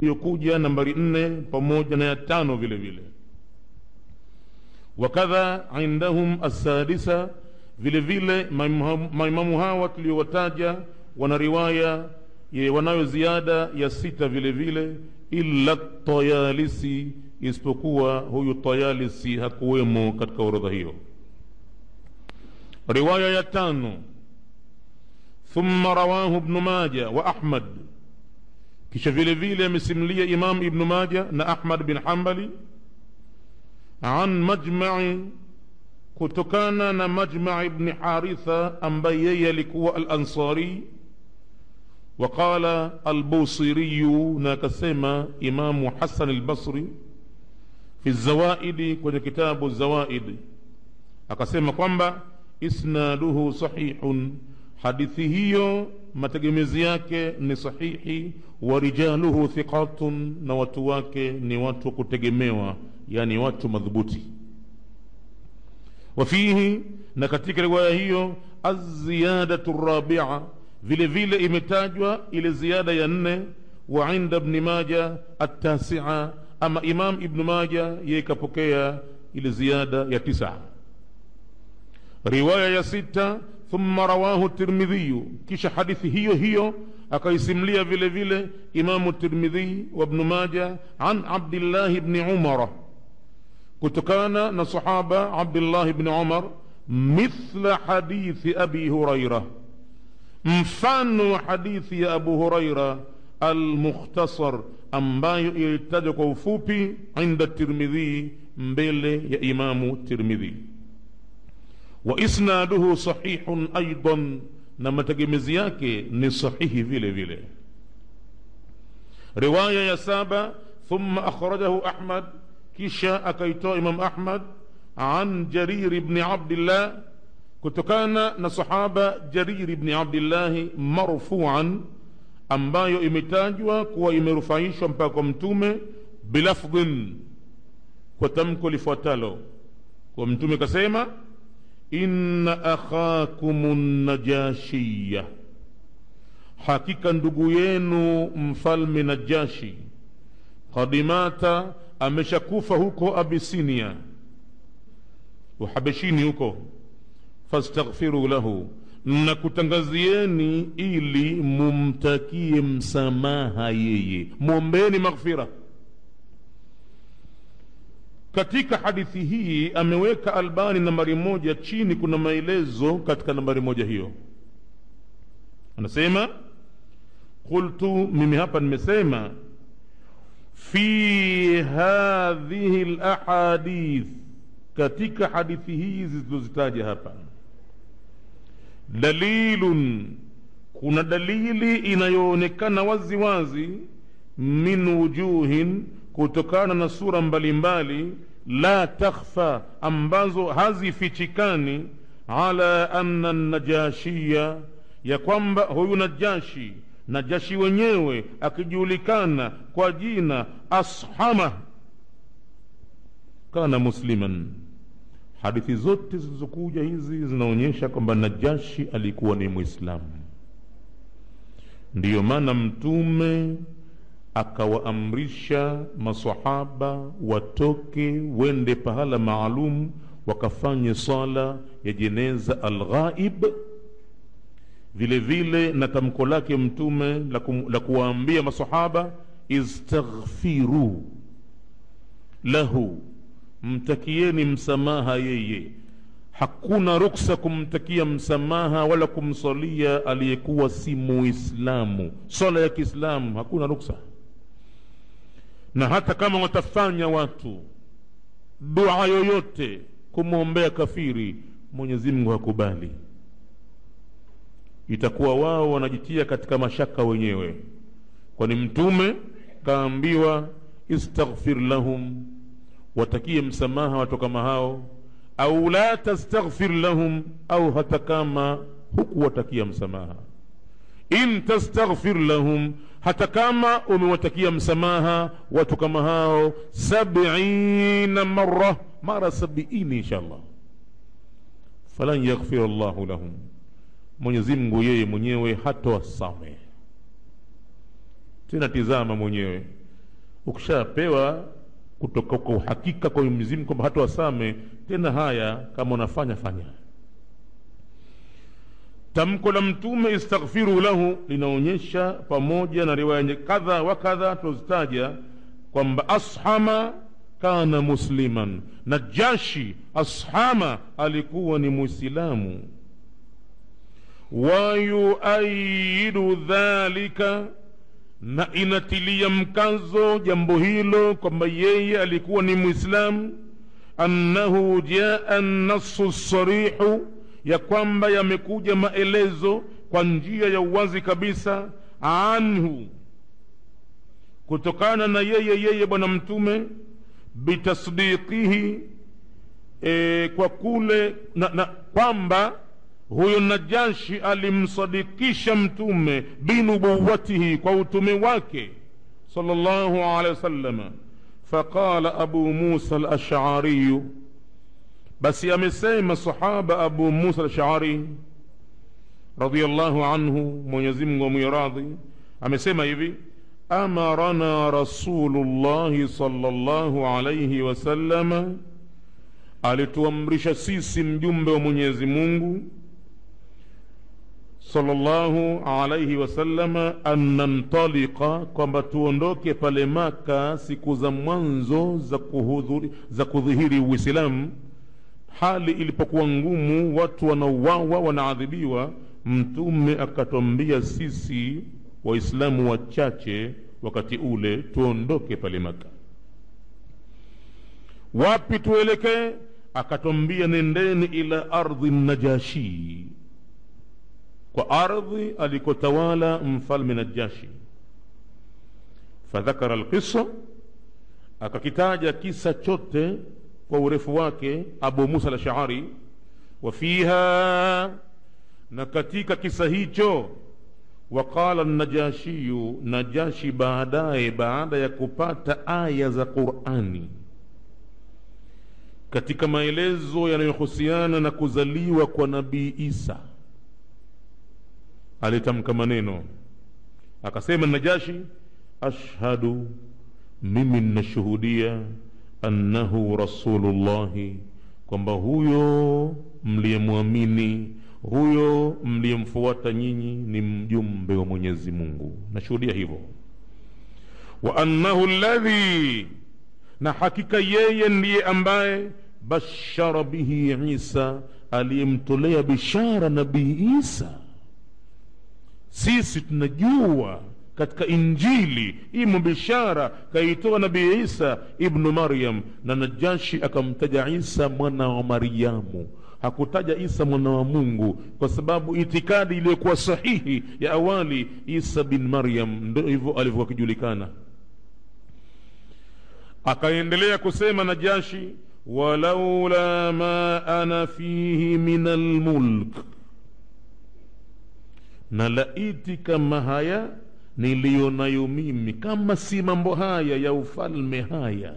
iliyokuja nambari nne pamoja na ya tano vile vile wakadha indahum assadisa vile vile maimamu hawa tuliowataja wana riwaya wanayo ziada ya sita vile vile illa tayalisi isipokuwa huyu tayalisi hakuwemo katika orodha hiyo riwaya ya tano thumma rawahu ibnu maja wa ahmad kisha vile vile amesimulia imam ibnu maja na ahmad bin hambali an majmai kutokana na majma ibni haritha ambaye yeye alikuwa alansari waqala albusiriyu na akasema imamu hasan albasri fi zawaidi kwenye kitabu zawaid akasema kwamba isnaduhu sahihun hadithi hiyo mategemezi yake ni sahihi wa rijaluhu thiqatun na watu wake ni watu wa kutegemewa yani watu madhubuti wafihi na katika riwaya hiyo aziyadatu rabia vile vile imetajwa ile ziada ya nne wa inda bni maja atasia ama imam ibnu maja yeye kapokea ile ziada ya tisa riwaya ya sita thumma rawahu tirmidhiyu kisha hadithi hiyo hiyo akaisimlia vile vile imamu tirmidhi wa bnu maja an abdillahi bni umara kutokana na sahaba abdullah bni umar mithla hadithi abi huraira mfano wa hadithi ya abu huraira almukhtasar ambayo ilitajwa kwa ufupi inda tirmidhi mbele ya imamu tirmidhi wa isnaduhu sahihun aidan na mategemezi yake ni sahihi vile vile riwaya ya saba thumma akhrajahu ahmad kisha akaitoa imam ahmad an jariri bni abdillah kutokana na sahaba jariri bni abdillahi marfuan ambayo imetajwa kuwa imerufaishwa mpaka kwa mtume bilafdhin kwa tamko lifuatalo kwa mtume kasema inna akhakum najashiya hakika ndugu yenu mfalme najashi kadimata ameshakufa huko abisinia uhabeshini huko fastaghfiru lahu na kutangazieni ili mumtakie msamaha yeye mwombeni maghfira katika hadithi hii ameweka albani nambari moja chini kuna maelezo katika nambari moja hiyo anasema qultu mimi hapa nimesema fi hadhihi lahadith katika hadithi hizi zilizozitaja hapa dalilun kuna dalili inayoonekana wazi wazi min wujuhin kutokana na sura mbalimbali mbali, la takhfa ambazo hazifichikani ala anna najashiya ya kwamba huyu najashi najashi wenyewe akijulikana kwa jina ashama kana musliman hadithi zote zilizokuja hizi zinaonyesha kwamba najashi alikuwa ni mwislamu ndiyo maana mtume akawaamrisha masahaba watoke wende pahala maalum wakafanye sala ya jeneza alghaib vile vile na tamko lake mtume la, kum, la kuwaambia masahaba istaghfiru lahu mtakieni msamaha yeye hakuna ruksa kumtakia msamaha wala kumsalia aliyekuwa si muislamu swala ya kiislamu hakuna ruksa na hata kama watafanya watu dua yoyote kumwombea kafiri mwenyezi mungu hakubali itakuwa wao wanajitia katika mashaka wenyewe kwani mtume kaambiwa istaghfir lahum watakie msamaha watu kama hao au la tastaghfir lahum au hata kama hukuwatakia msamaha in tastaghfir lahum hata kama umewatakia msamaha watu kama hao sabina mara mara sabiini inshallah falan yaghfir llahu lahum mwenyezi mungu yeye mwenyewe hatowasamehe tena tizama mwenyewe ukishapewa kutoka kwa uhakika kwa Mwenyezi Mungu kwamba hata wasame tena, haya kama unafanya fanya. Tamko la Mtume istaghfiru lahu linaonyesha pamoja na riwaya kadha wa kadha tulizitaja kwamba ashama kana musliman, Najashi ashama alikuwa ni Muislamu. wa yuayidu dhalika na inatilia mkazo jambo hilo kwamba yeye alikuwa ni Mwislamu, annahu jaa nasu sarihu, ya kwamba yamekuja maelezo kwa njia ya uwazi kabisa, anhu, kutokana na yeye yeye Bwana Mtume, bitasdiqihi, e, kwa kule na, na kwamba huyo Najashi alimsadikisha Mtume binubuwatihi, kwa utume wake sallallahu alaihi wasallam. Faqala Abu Musa al-Ash'ari, basi amesema sahaba Abu Musa al-Ash'ari radhiyallahu anhu, Mwenyezi Mungu amwiradhi, amesema hivi amarana Rasulullahi sallallahu alaihi wasallam, alituamrisha sisi mjumbe wa Mwenyezi Mungu sallallahu alayhi wasallama an nantaliqa, kwamba tuondoke pale Maka siku za mwanzo za kuhudhuri, za kudhihiri Uislamu, hali ilipokuwa ngumu, watu wanauawa, wanaadhibiwa. Mtume akatwambia sisi Waislamu wachache wakati ule tuondoke pale Maka. Wapi tuelekee? Akatwambia nendeni ila ardhi Najashi kwa ardhi alikotawala mfalme Najashi. Fadhakara alqissa, akakitaja kisa chote kwa urefu wake Abu Musa al-Ash'ari. Wa fiha, na katika kisa hicho, waqala Najashiyu, Najashi baadaye, baada ya kupata aya za Qur'ani katika maelezo yanayohusiana na kuzaliwa kwa Nabii Isa alitamka maneno akasema, Najashi, ashhadu, mimi ninashuhudia, annahu rasulullahi, kwamba huyo mliyemwamini, huyo mliyemfuata nyinyi ni mjumbe wa Mwenyezi Mungu, nashuhudia hivyo. Wa annahu alladhi, na hakika yeye ndiye ambaye bashara bihi Isa, aliyemtolea bishara Nabii Isa sisi tunajua katika Injili imo bishara kaitoa Nabii Isa ibnu Maryam, na Najashi akamtaja Isa mwana wa Maryamu, hakutaja Isa mwana wa Mungu, kwa sababu itikadi iliyokuwa sahihi ya awali, Isa bin Maryam ndio hivyo alivyokuwa akijulikana. Akaendelea kusema Najashi, walaula ma ana fihi min almulk na laiti kama haya niliyo nayo mimi, kama si mambo haya ya ufalme haya,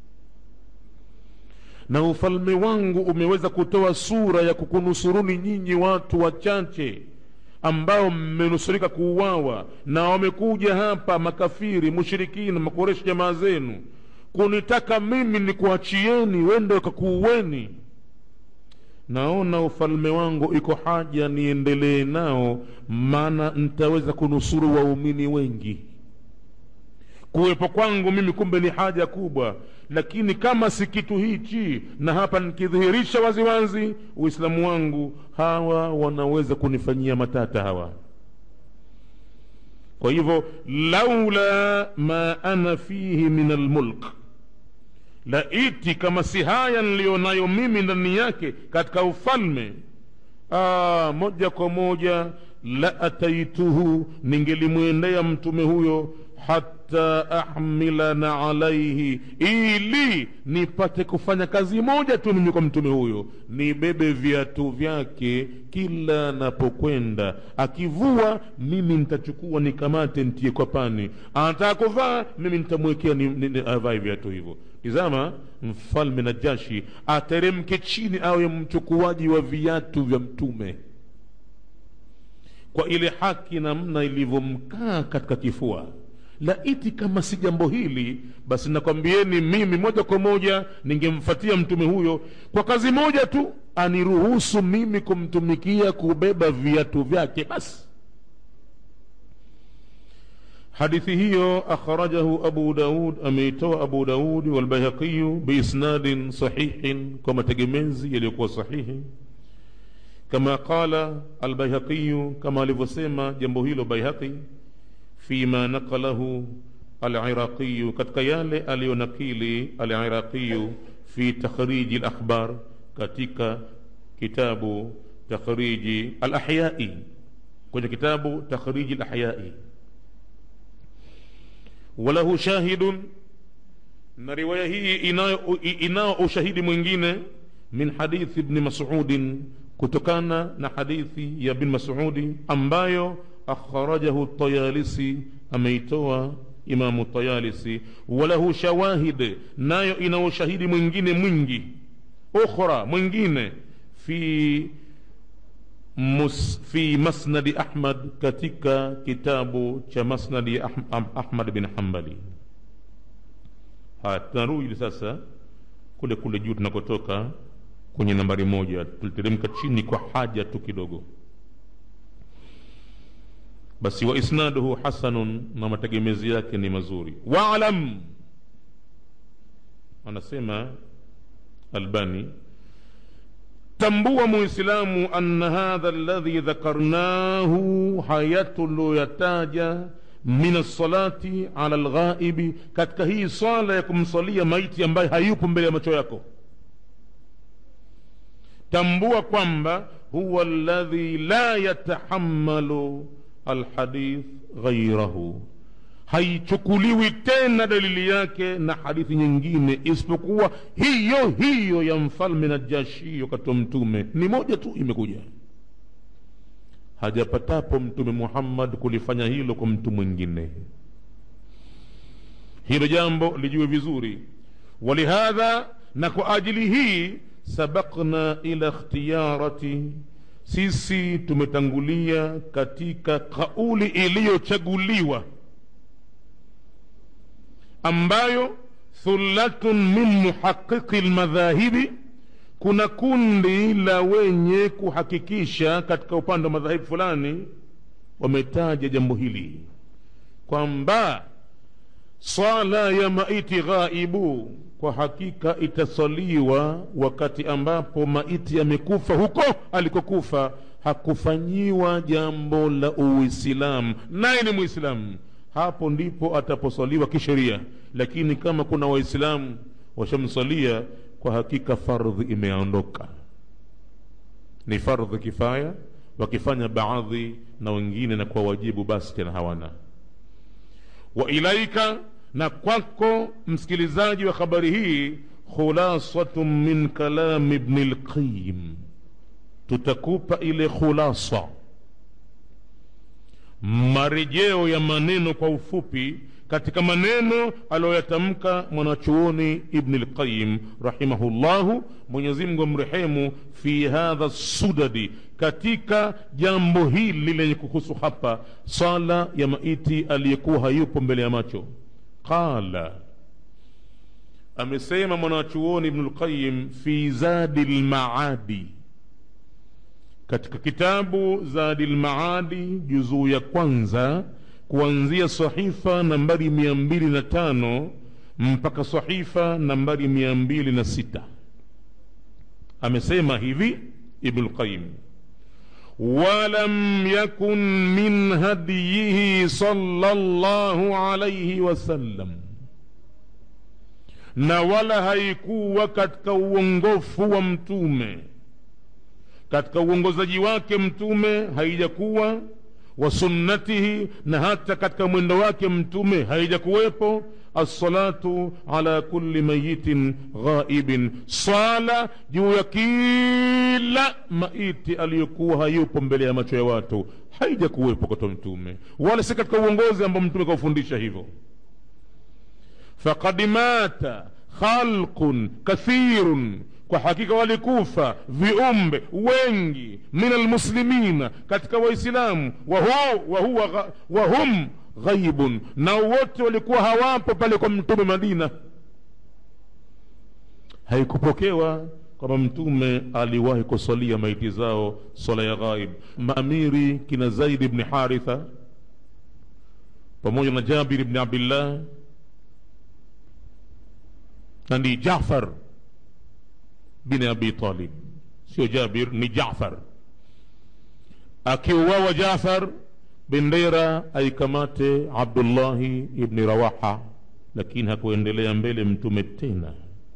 na ufalme wangu umeweza kutoa sura ya kukunusuruni nyinyi watu wachache ambao mmenusurika kuuawa, na wamekuja hapa makafiri, mushirikina, makoreshi, jamaa zenu kunitaka mimi nikuachieni wende wakakuueni naona ufalme wangu iko haja niendelee nao, maana nitaweza kunusuru waumini wengi. Kuwepo kwangu mimi kumbe ni haja kubwa, lakini kama si kitu hichi, na hapa nikidhihirisha waziwazi Uislamu wangu, hawa wanaweza kunifanyia matata hawa. Kwa hivyo, laula ma ana fihi min almulk laiti kama si haya niliyonayo mimi ndani yake katika ufalme, aa, moja kwa moja la ataituhu, ningelimwendea mtume huyo hata ahmilana alaihi, ili nipate kufanya kazi moja tu mimi kwa mtume huyo, nibebe viatu vyake kila napokwenda. Akivua mimi nitachukua nikamate, ntie kwa pani. Anataka kuvaa mimi nitamwekea ni, ni, ni, avae viatu hivyo. Tizama, mfalme Najashi ateremke chini, awe mchukuaji wa viatu vya mtume kwa ile haki namna ilivyomkaa katika kifua laiti kama si jambo hili basi nakwambieni mimi moja kwa moja ningemfatia mtume huyo kwa kazi moja tu aniruhusu mimi kumtumikia kubeba viatu vyake basi hadithi hiyo akhrajahu abu daud ameitoa abu daudi walbayhaqiyu biisnadin sahihin kwa mategemezi yaliyokuwa sahihi kama qala albayhaqiyu kama alivyosema jambo hilo baihaqi fima naqalahu aliraqiyu katika yale aliyonakili aliraqiyu fi takhriji lakhbar katika kitabu takhriji alahyai kwenye kitabu takhriji lahyai walahu shahidun na riwaya hii inayo, inao ushahidi mwingine min hadithi bni masudin kutokana na hadithi ya bin masudi ambayo akhrajahu tayalisi ameitoa imamu tayalisi walahu shawahid nayo ina ushahidi mwingine mwingi ukhra mwingine fi mus, fi masnadi ahmad katika kitabu cha masnadi ah, ahmad bin hambali haya tunarudi sasa kule kule juu tunakotoka kwenye nambari moja tuliteremka chini kwa haja tu kidogo basi wa isnaduhu hasanun na mategemezi yake ni mazuri waalam anasema albani tambua muislamu anna hadha alladhi dhakarnahu hayatuloyataja min alsalati ala lghaibi katika hii swala ya kumsalia maiti ambaye hayupo mbele ya macho yako tambua kwamba huwa alladhi la yatahamalu alhadith ghairahu haichukuliwi tena dalili yake na hadithi nyingine isipokuwa hiyo hiyo ya mfalme najashi wakati wa mtume ni moja tu imekuja hajapatapo mtume muhammad kulifanya hilo kwa mtu mwingine hilo jambo lijue vizuri walihadha na kwa ajili hii sabakna ila ikhtiyarati sisi tumetangulia katika kauli iliyochaguliwa ambayo thullatun min muhaqiqi lmadhahibi kuna kundi la wenye kuhakikisha katika upande wa madhahibu fulani wametaja jambo hili kwamba swala ya maiti ghaibu kwa hakika itasaliwa wakati ambapo maiti amekufa huko alikokufa hakufanyiwa jambo la uislamu naye ni mwislamu hapo ndipo ataposaliwa kisheria lakini kama kuna waislamu washamsalia kwa hakika fardhi imeondoka ni fardhi kifaya wakifanya baadhi na wengine na kwa wajibu basi tena hawana wa ilaika na kwako msikilizaji wa habari hii khulasatu min kalami bni lqayim tutakupa ile khulasa marejeo ya maneno kwa ufupi katika maneno aliyoyatamka mwanachuoni ibni lqayim rahimahullahu mwenyezimngu amrehemu fi hadha sudadi katika jambo hili lenye kuhusu hapa sala ya maiti aliyekuwa hayupo mbele ya macho qala amesema mwanachuoni ibnu lqayim fi zadi lmaadi katika kitabu zadi lmaadi juzuu ya kwanza kuanzia sahifa nambari mia mbili na tano mpaka sahifa nambari mia mbili na sita amesema hivi ibnu lqayim ولم يكن من هديه صلى الله عليه وسلم na wala haikuwa katika uongofu wa mtume katika uongozaji wake mtume haijakuwa wa sunnatihi na hata katika mwendo wake mtume haijakuwepo assalatu ala kulli mayitin ghaibin swala juu ya kila maiti aliyokuwa hayupo mbele ya macho ya watu haijakuwepo kwa mtume wala si katika uongozi ambao mtume kaufundisha hivyo faqad mata khalqun kathirun kwa hakika walikufa viumbe wengi min almuslimina katika waislamu wa, hu, wa, huwa, wa hum ghaibun na wote walikuwa hawapo pale kwa mtume madina haikupokewa kwamba mtume aliwahi kusalia maiti zao swala ya ghaib maamiri kina zaid bni haritha pamoja na jabir bni abdillah na ni jafar bin abi talib sio jabir ni jafar akiuawa jafar bendera aikamate abdullahi ibni rawaha lakini hakuendelea mbele mtume tena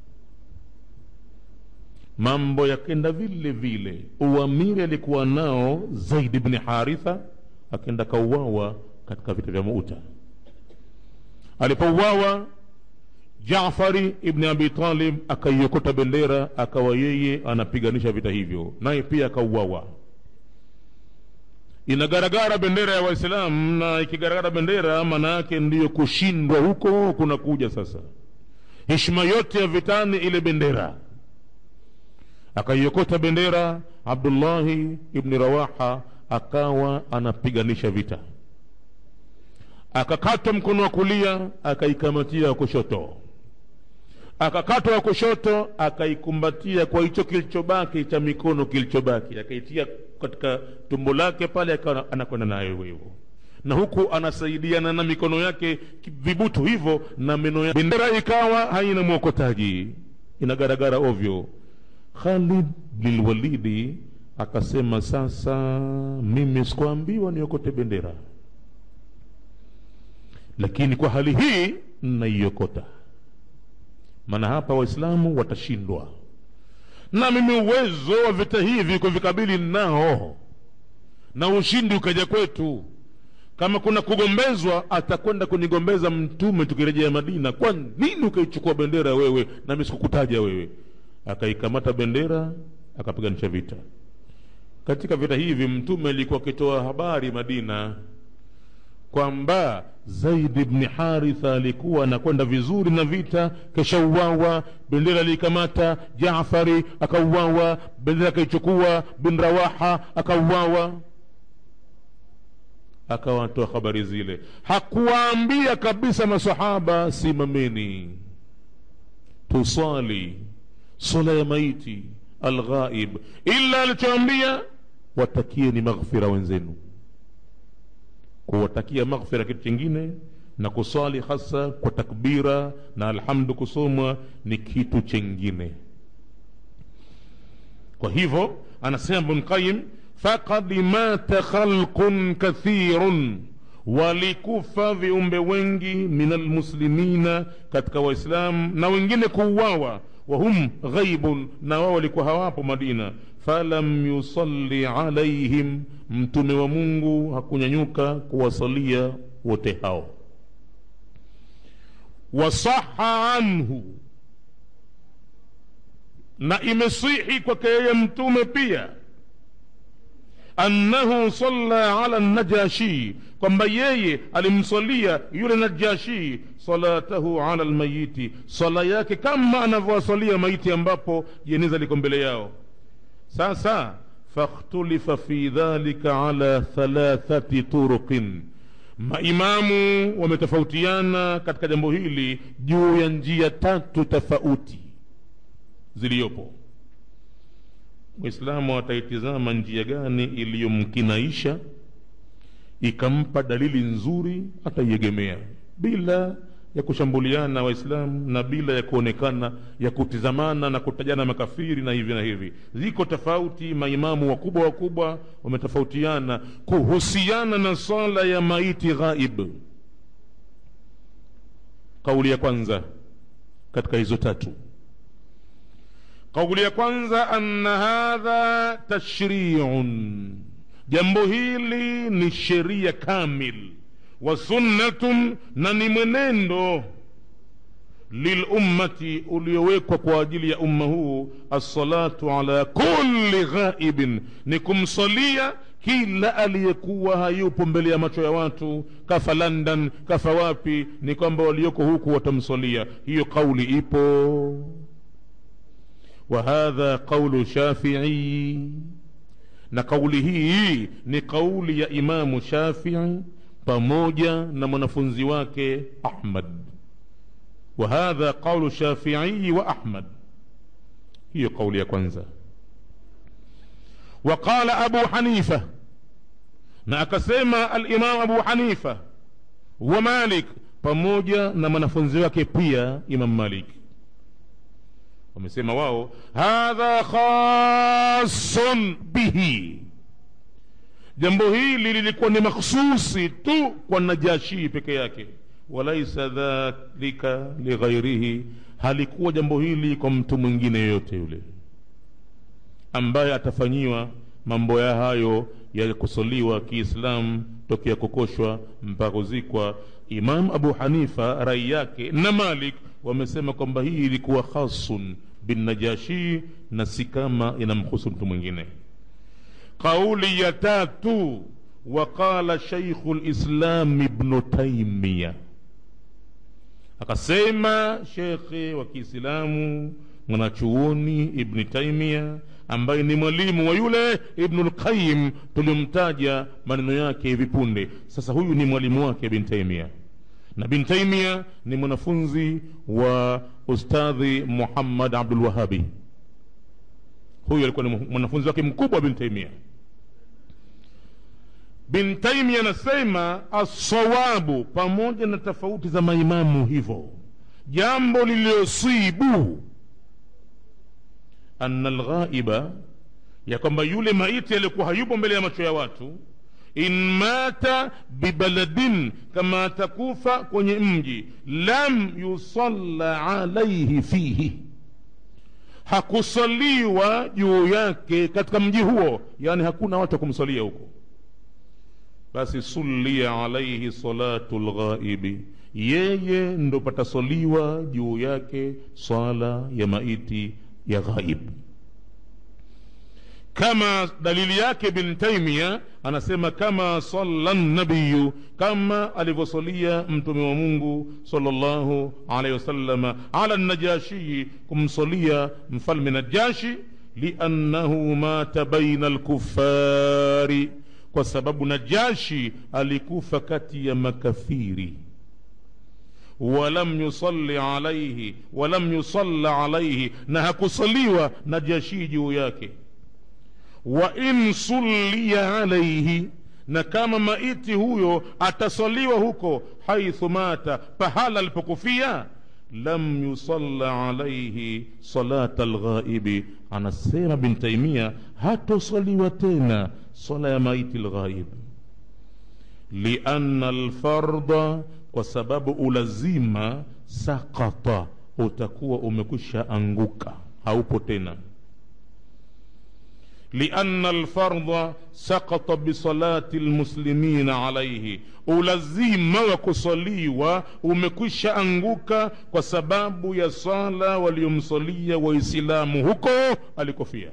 mambo yakenda vile vile uamiri alikuwa nao zaid bni haritha akenda kauawa katika vita vya muta alipouawa jafari ibni abi talib akaiokota bendera akawa yeye anapiganisha vita hivyo naye pia akauawa inagaragara bendera ya waislamu na ikigaragara bendera maana yake ndiyo kushindwa huko kunakuja sasa heshima yote ya vitani ile bendera akaiokota bendera abdullahi ibni rawaha akawa anapiganisha vita akakatwa mkono wa kulia akaikamatia wa kushoto akakatwa wa kushoto akaikumbatia kwa hicho kilichobaki cha mikono kilichobaki akaitia katika tumbo lake pale akawa anakwenda nayo hivyo hivyo na huku anasaidiana na mikono yake vibutu hivyo na meno ya bendera ikawa haina mwokotaji inagaragara ovyo khalid bilwalidi akasema sasa mimi sikuambiwa niokote bendera lakini kwa hali hii naiokota maana hapa waislamu watashindwa na mimi uwezo wa vita hivi kuvikabili nao na ushindi ukaja kwetu kama kuna kugombezwa atakwenda kunigombeza mtume tukirejea madina kwa nini ukaichukua bendera wewe nami sikukutaja wewe akaikamata bendera akapiganisha vita katika vita hivi mtume alikuwa akitoa habari madina kwamba zaid bni haritha alikuwa anakwenda vizuri na vita keshauawa bendera aliikamata jafari akauawa bendera akaichukua bin rawaha akauawa akawatoa habari zile hakuwaambia kabisa masahaba simameni tusali sala ya maiti alghaib ila alichoambia watakieni maghfira wenzenu kuwatakia maghfira kitu chingine na kuswali hasa kwa takbira na alhamdu kusomwa ni kitu chengine kwa hivyo anasema bnqayim faqad mata khalqun kathirun walikufa viumbe wengi min almuslimina katika waislamu na wengine kuuawa wahum ghaibun na wao walikuwa hawapo madina falam yusalli alaihim mtume wa mungu hakunyanyuka kuwasalia wote hao wasaha anhu na imesihi kwake yeye mtume pia annahu salla ala najashi kwamba yeye alimsalia yule najashi salatahu ala lmayiti sala yake kama anavyowasalia maiti ambapo jeneza liko mbele yao sasa fakhtulifa fi dhalika ala thalathati turuqin maimamu wametofautiana katika jambo hili juu ya njia tatu tofauti ziliyopo mwislamu ataitizama njia gani iliyomkinaisha ikampa dalili nzuri ataiegemea bila ya kushambuliana waislamu na bila ya kuonekana ya kutizamana na kutajana makafiri na hivi na hivi ziko tofauti maimamu wakubwa wakubwa wametofautiana kuhusiana na swala ya maiti ghaib kauli ya kwanza katika hizo tatu kauli ya kwanza anna hadha tashriun jambo hili ni sheria kamil wa sunnatun na ni mwenendo lilummati uliowekwa kwa ajili ya umma huu assalatu ala kulli ghaibin ni kumsalia kila aliyekuwa hayupo mbele ya macho ya watu kafa london kafa wapi ni kwamba walioko huku watamsalia hiyo kauli ipo وهذا قول شافعي na kauli hii ni kauli ya imamu shafii pamoja na mwanafunzi wake ahmad wa hadha qaulu shafiii wa ahmad hiyo kauli ya kwanza وقال أبو حنيفة na akasema alimamu abu hanifa wa malik pamoja na mwanafunzi wake pia imam malik wamesema wao hadha khasun bihi jambo hili lilikuwa ni makhsusi tu kwa najashii peke yake walaisa dhalika lighairihi halikuwa jambo hili kwa mtu mwingine yoyote yule ambaye atafanyiwa mambo ya hayo ya kusoliwa kiislamu tokea kukoshwa mpaka kuzikwa imam abu hanifa rai yake na malik wamesema kwamba hii ilikuwa khasun binnajashi na si kama inamhusu mtu mwingine qauli ya tatu waqala shaikhu lislam ibnu taimia akasema shekhe wa kiislamu mwanachuoni ibni taimia ambaye ni mwalimu wa yule ibnu lqayim tulimtaja maneno yake hivi punde sasa huyu ni mwalimu wake bin taimia na bin taimia ni mwanafunzi wa ustadhi muhammad abdulwahabi huyu alikuwa ni mwanafunzi wake mkubwa bin taimia bin taimia anasema assawabu pamoja na tofauti za maimamu hivyo jambo lililosibu anna lghaiba ya kwamba yule maiti aliyekuwa hayupo mbele ya macho ya watu in mata bibaladin kama atakufa kwenye mji lam yusalla alaihi fihi hakusaliwa juu yake katika mji huo yani hakuna watu wa kumsalia huko basi sulia alaihi salatu lghaibi yeye ndo patasaliwa juu yake swala ya maiti ya ghaib kama dalili yake bin taimia anasema kama salla nabiyu kama alivyosalia mtume wa mungu salllahu alaihi wasalama ala najashii kumsalia mfalme najashi liannahu mata baina alkufari kwa sababu najashi alikufa kati ya makafiri walam yusalli alaihi walam yusalla alaihi na hakusaliwa najashii juu yake wa in sulliya alaihi na kama maiti huyo atasaliwa huko haithu mata pahala alipokufia lam yusalla alaihi salata lghaibi anasema bin taimia hatosaliwa tena sala ya maiti lghaib lianna lfarda kwa sababu ulazima sakata utakuwa umekwisha anguka haupo tena لأن الفرض سقط بصلاة المسلمين عليه ulazima wa kusaliwa umekwisha anguka kwa sababu ya sala waliomsalia waislamu huko alikofia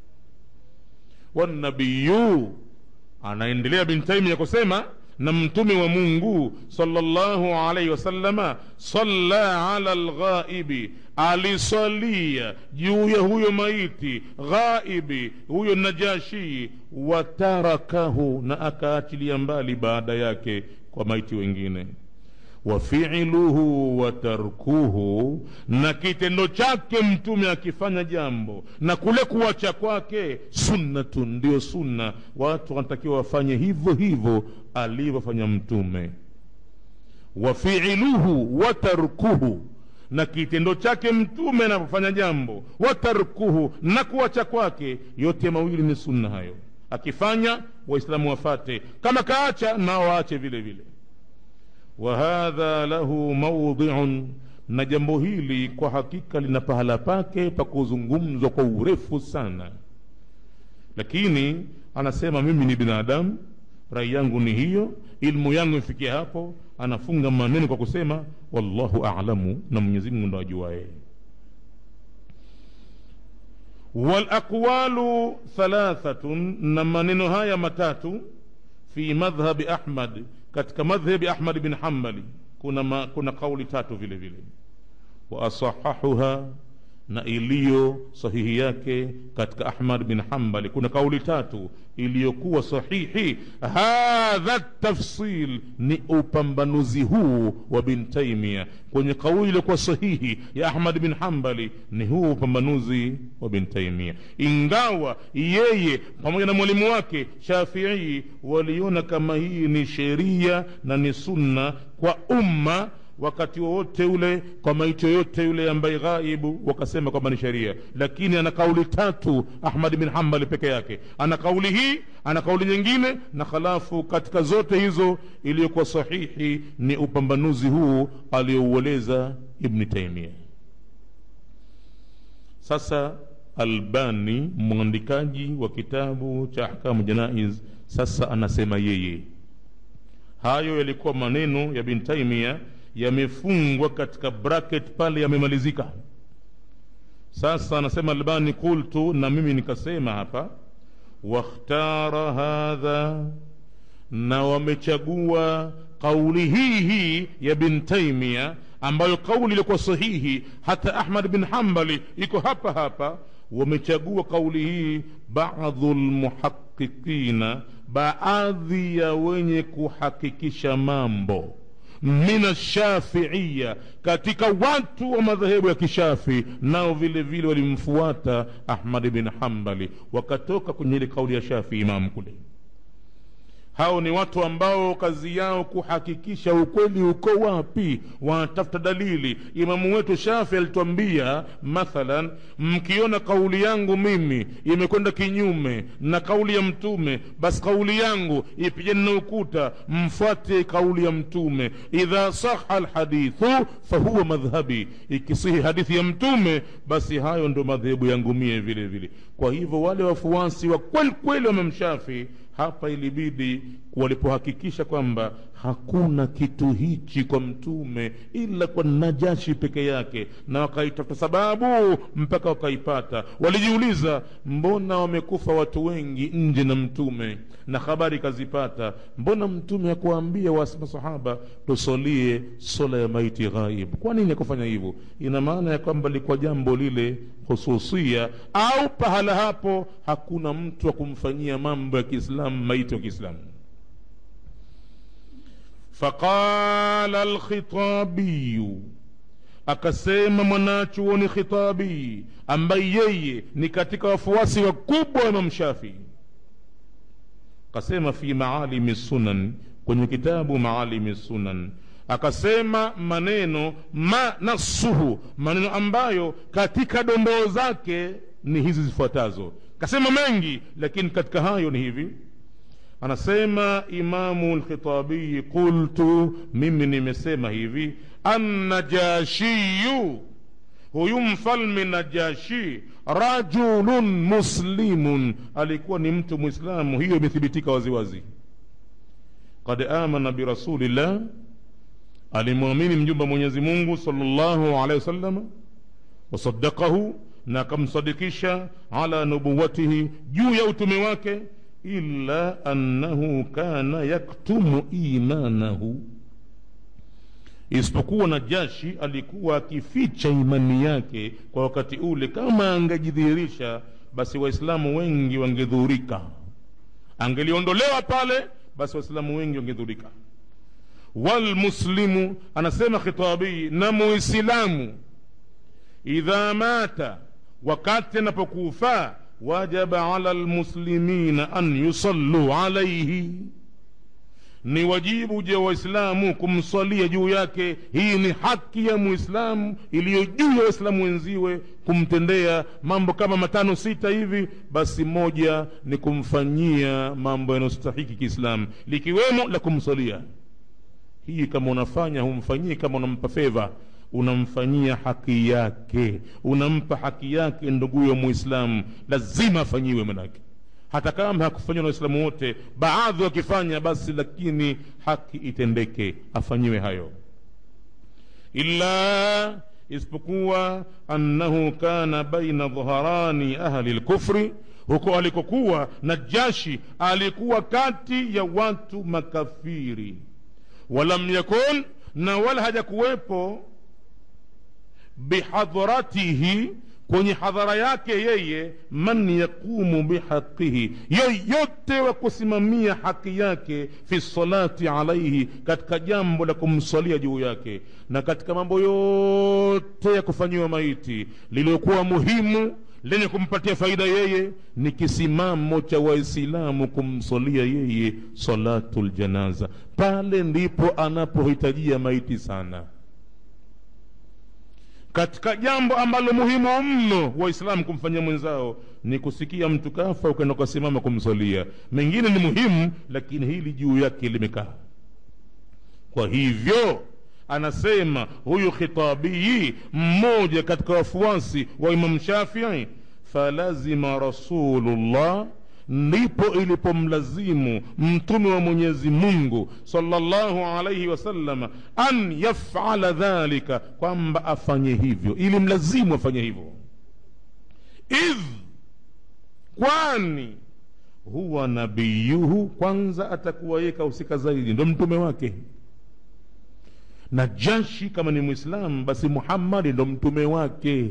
wanabiyu anaendelea bintaimia kusema na mtume wa mungu salllahu alaihi wasallama salla ala lghaibi alisalia juu ya huyo maiti ghaibi huyo najashii watarakahu na akaachilia mbali baada yake kwa maiti wengine wafiluhu wa tarkuhu na kitendo chake mtume akifanya jambo na kule kuacha kwake sunnatun ndio sunna watu wanatakiwa wafanye hivyo hivyo alivyofanya mtume wafiluhu wa tarkuhu na kitendo chake mtume anapofanya jambo watarkuhu na kuacha kwake yote mawili ni sunna hayo akifanya waislamu wafate kama kaacha nao waache vile vile wahadha lahu maudhiun na jambo hili kwa hakika lina pahala pake pa kuzungumzwa kwa urefu sana lakini anasema mimi ni binadamu rai yangu ni hiyo ilmu yangu ifikia hapo anafunga maneno kwa kusema wallahu alamu na mwenyezi mungu ndo ajuaye walaqwalu thalathatun na maneno haya matatu fi madhhabi ahmad katika madhhabi ahmad bin hambali kuna, ma, kuna kauli tatu vile vile waasahahuha na iliyo sahihi yake katika ahmad bin hambali kuna kauli tatu iliyokuwa sahihi hadha tafsil ni upambanuzi huu wa bin taimia kwenye kauli iliyokuwa sahihi ya ahmad bin hambali ni huu upambanuzi wa bin taimia ingawa yeye pamoja na mwalimu wake shafii waliona kama hii ni sheria na ni sunna kwa umma wakati wowote ule kwa maiti yoyote yule ambaye ghaibu wakasema kwamba ni sheria lakini ana kauli tatu ahmad bin hambali peke yake ana kauli hii ana kauli nyingine na halafu katika zote hizo iliyokuwa sahihi ni upambanuzi huu aliyoueleza ibni taimia sasa albani mwandikaji wa kitabu cha ahkamu janaiz sasa anasema yeye hayo yalikuwa maneno ya bin taimia yamefungwa katika bracket pale yamemalizika sasa anasema albani qultu na mimi nikasema hapa wakhtara hadha na wamechagua kauli hii hii ya bin taimia ambayo kauli ilikuwa sahihi hata ahmad bin hambali iko hapa hapa wamechagua kauli hii badhu lmuhaqiqina baadhi ya wenye kuhakikisha mambo min ashafiiya katika watu wa madhehebu ya kishafi nao vile vile walimfuata ahmad bin hambali wakatoka kwenye ile kauli ya shafi imamu kule hao ni watu ambao kazi yao kuhakikisha ukweli uko wapi wanatafuta dalili imamu wetu shafi alitwambia mathalan mkiona kauli yangu mimi imekwenda kinyume na kauli ya mtume basi kauli yangu ipigane na ukuta mfuate kauli ya mtume idha saha lhadithu fahuwa madhhabi ikisihi hadithi ya mtume basi hayo ndo madhehebu yangu mie vile vile kwa hivyo wale wafuasi wa kweli kweli wamemshafi hapa ilibidi walipohakikisha kwamba hakuna kitu hichi kwa mtume ila kwa najashi peke yake na wakaitafuta sababu mpaka wakaipata walijiuliza mbona wamekufa watu wengi nje na mtume na habari kazipata mbona mtume hakuwaambia masahaba tusolie sola ya maiti ghaib kwa nini akufanya hivyo ina maana ya kwamba likuwa jambo lile hususia au pahala hapo hakuna mtu wa kumfanyia mambo ya kiislamu maiti wa kiislamu faqala alkhitabiyu akasema mwanachuoni khitabi ambaye yeye ni katika wafuasi wakubwa wa imam shafii akasema fi maalimi sunan kwenye kitabu maalimi sunan akasema maneno ma nasuhu maneno ambayo katika dondoo zake ni hizi zifuatazo kasema mengi lakini katika hayo ni hivi anasema imamu lkhitabiyi qultu mimi nimesema hivi annajashiyu huyu mfalme najashi rajulun muslimun alikuwa ni mtu mwislamu hiyo imethibitika waziwazi qad amana birasulillah alimwamini mjumba mwenyezi mungu salllahu alehi wasalama wasadakahu na akamsadikisha ala nubuwatihi juu ya utume wake illa annahu kana yaktumu imanahu isipokuwa najashi alikuwa akificha imani yake kwa wakati ule kama angejidhihirisha basi waislamu wengi wangedhurika angeliondolewa pale basi waislamu wengi wangedhurika walmuslimu anasema khitabii na muislamu idha mata wakati anapokufa wajaba ala lmuslimina an yusalluu alaihi ni wajibu je waislamu kumswalia juu yake hii ni haki ya muislamu iliyo juu ya waislamu wenziwe kumtendea mambo kama matano sita hivi basi moja ni kumfanyia mambo yanayostahiki kiislamu likiwemo la kumswalia hii kama unafanya humfanyii kama unampa fedha unamfanyia haki yake unampa haki yake nduguyo muislamu lazima afanyiwe manake hata kama hakufanyiwa na waislamu wote baadhi wakifanya basi lakini haki itendeke afanyiwe hayo illa isipokuwa annahu kana baina dhaharani ahli lkufri huko alikokuwa najashi alikuwa kati ya watu makafiri walam yakun na wala hajakuwepo bihadhratihi kwenye hadhara yake yeye man yaqumu bihaqihi yoyote wa kusimamia haki yake fi salati alaihi katika jambo la kumswalia juu yake na katika mambo yote ya kufanyiwa maiti lililokuwa muhimu lenye kumpatia faida yeye ni kisimamo cha waislamu kumswalia yeye salatu ljanaza pale ndipo anapohitajia maiti sana katika jambo ambalo muhimu mno waislamu kumfanyia mwenzao ni kusikia mtu kafa ukaenda ukasimama kumswalia mengine ni muhimu lakini hili juu yake limekaa kwa hivyo anasema huyu khitabii mmoja katika wafuasi wa imam shafii falazima rasulullah ndipo ilipomlazimu mtume wa mwenyezi mungu salllahu alaihi wasalama an yafala dhalika kwamba afanye hivyo ili mlazimu afanye hivyo idh kwani huwa nabiyuhu kwanza atakuwa yeye kahusika zaidi ndo mtume wake na jashi kama ni mwislamu basi muhammadi ndo mtume wake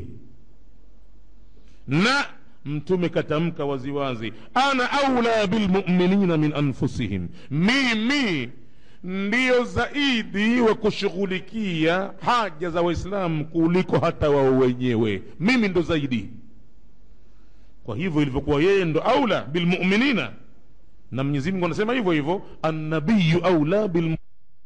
na mtume katamka waziwazi ana aula bilmuminina min anfusihim mimi ndiyo zaidi wa kushughulikia haja za waislamu kuliko hata wao wenyewe mimi ndo zaidi kwa hivyo ilivyokuwa yeye ndo aula bilmuminina na mwenyezi mungu anasema hivyo hivyo annabiyu aula bil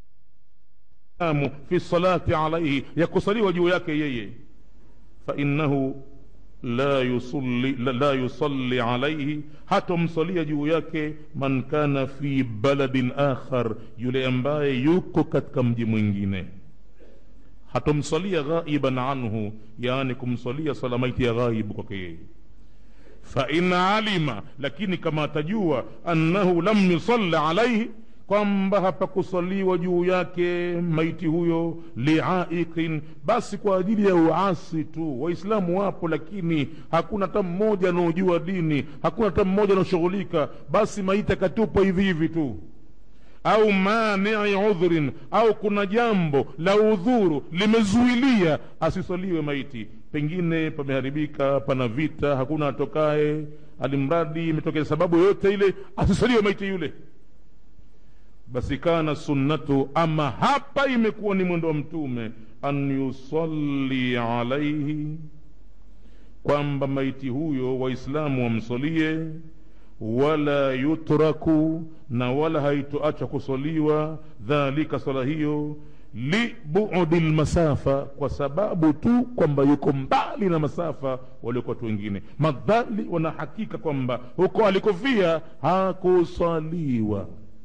fi salati alaihi ya kusaliwa juu yake yeye fainahu la yusalli, la, la yusalli alaihi hatomsalia juu yake man kana fi baladin akhar yule ambaye yuko katika mji mwingine hatomsalia ghaiban anhu yaani kumsalia sala maiti ya ghaibu kwake yeye fain alima lakini kama atajua annahu lam yusalli alaihi kwamba hapakusaliwa juu yake maiti huyo liaiqin basi kwa ajili ya uasi tu waislamu wapo lakini hakuna hata mmoja anaojua dini hakuna hata mmoja anaoshughulika basi maiti akatupwa hivi hivi tu au manii udhrin au kuna jambo la udhuru limezuilia asisaliwe maiti pengine pameharibika pana vita hakuna atokae alimradi imetokea sababu yoyote ile asisaliwe maiti yule basi kana sunnatu ama hapa imekuwa ni mwendo wa mtume an yusalli alaihi kwamba maiti huyo waislamu wamsalie wala yutraku na wala haitoacha kusaliwa dhalika sala hiyo libudi lmasafa kwa sababu tu kwamba yuko mbali na masafa waliokuwa watu wengine madhali wanahakika kwamba huko alikofia hakusaliwa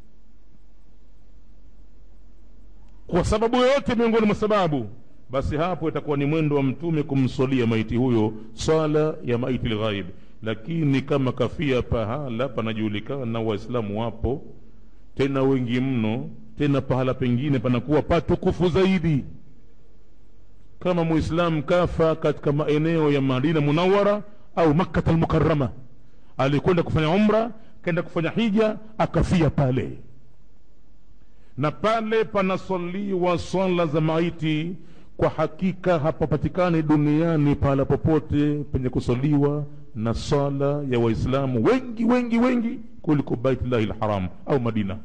kwa sababu yoyote miongoni mwa sababu basi hapo itakuwa ni mwendo wa mtume kumswalia maiti huyo swala ya maiti lghaib lakini kama kafia pahala panajulikana waislamu wapo tena wengi mno tena pahala pengine panakuwa patukufu zaidi kama muislamu kafa katika maeneo ya madina munawara au makkata almukarama alikwenda kufanya umra kaenda kufanya hija akafia pale na pale panaswaliwa swala za maiti kwa hakika hapapatikani duniani pahala popote penye kuswaliwa na swala ya waislamu wengi wengi wengi kuliko baitullahi lharam au madina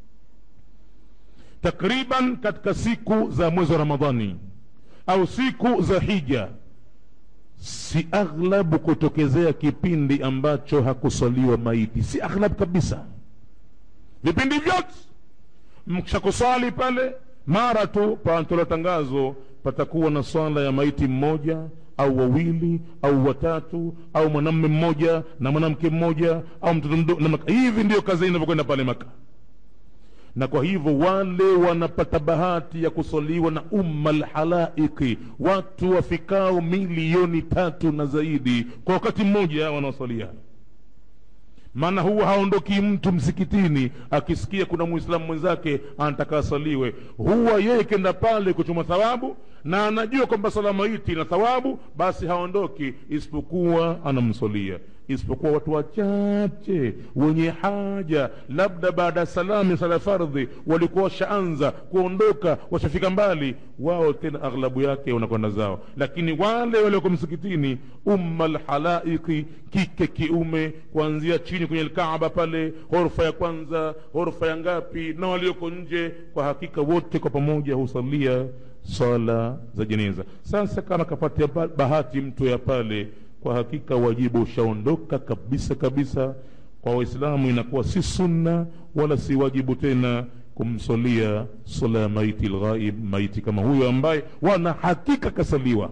takriban katika siku za mwezi wa ramadhani au siku za hija si aghlabu kutokezea kipindi ambacho hakuswaliwa maiti si aghlabu kabisa vipindi vyote mkishakuswali pale mara tu panatola tangazo patakuwa na swala ya maiti mmoja au wawili au watatu au mwanamme mmoja na mwanamke mmoja au mtoto mdogo hivi ndiyo kazi inavyokwenda pale maka na kwa hivyo wale wanapata bahati ya kusaliwa na umma lhalaiki watu wafikao milioni tatu na zaidi kwa wakati mmoja wanaosalia maana huwa haondoki mtu msikitini akisikia kuna mwislamu mwenzake anataka asaliwe huwa yeye kenda pale kuchuma thawabu na anajua kwamba sala maiti na thawabu basi haondoki isipokuwa anamsolia isipokuwa watu wachache wenye haja labda baada ya salamu sala fardhi walikuwa washaanza kuondoka washafika mbali wao tena aghlabu yake wanakwenda zao lakini wale walioko msikitini umma lhalaiki kike kiume kuanzia chini kwenye lkaaba pale ghorofa ya kwanza ghorofa ya ngapi na walioko nje kwa hakika wote kwa pamoja husalia swala za jeneza sasa kama kapatia bahati mtu ya pale kwa hakika wajibu ushaondoka kabisa kabisa kwa waislamu inakuwa si sunna wala si wajibu tena kumsolia sala ya maiti lghaib maiti kama huyo ambaye wana hakika kasaliwa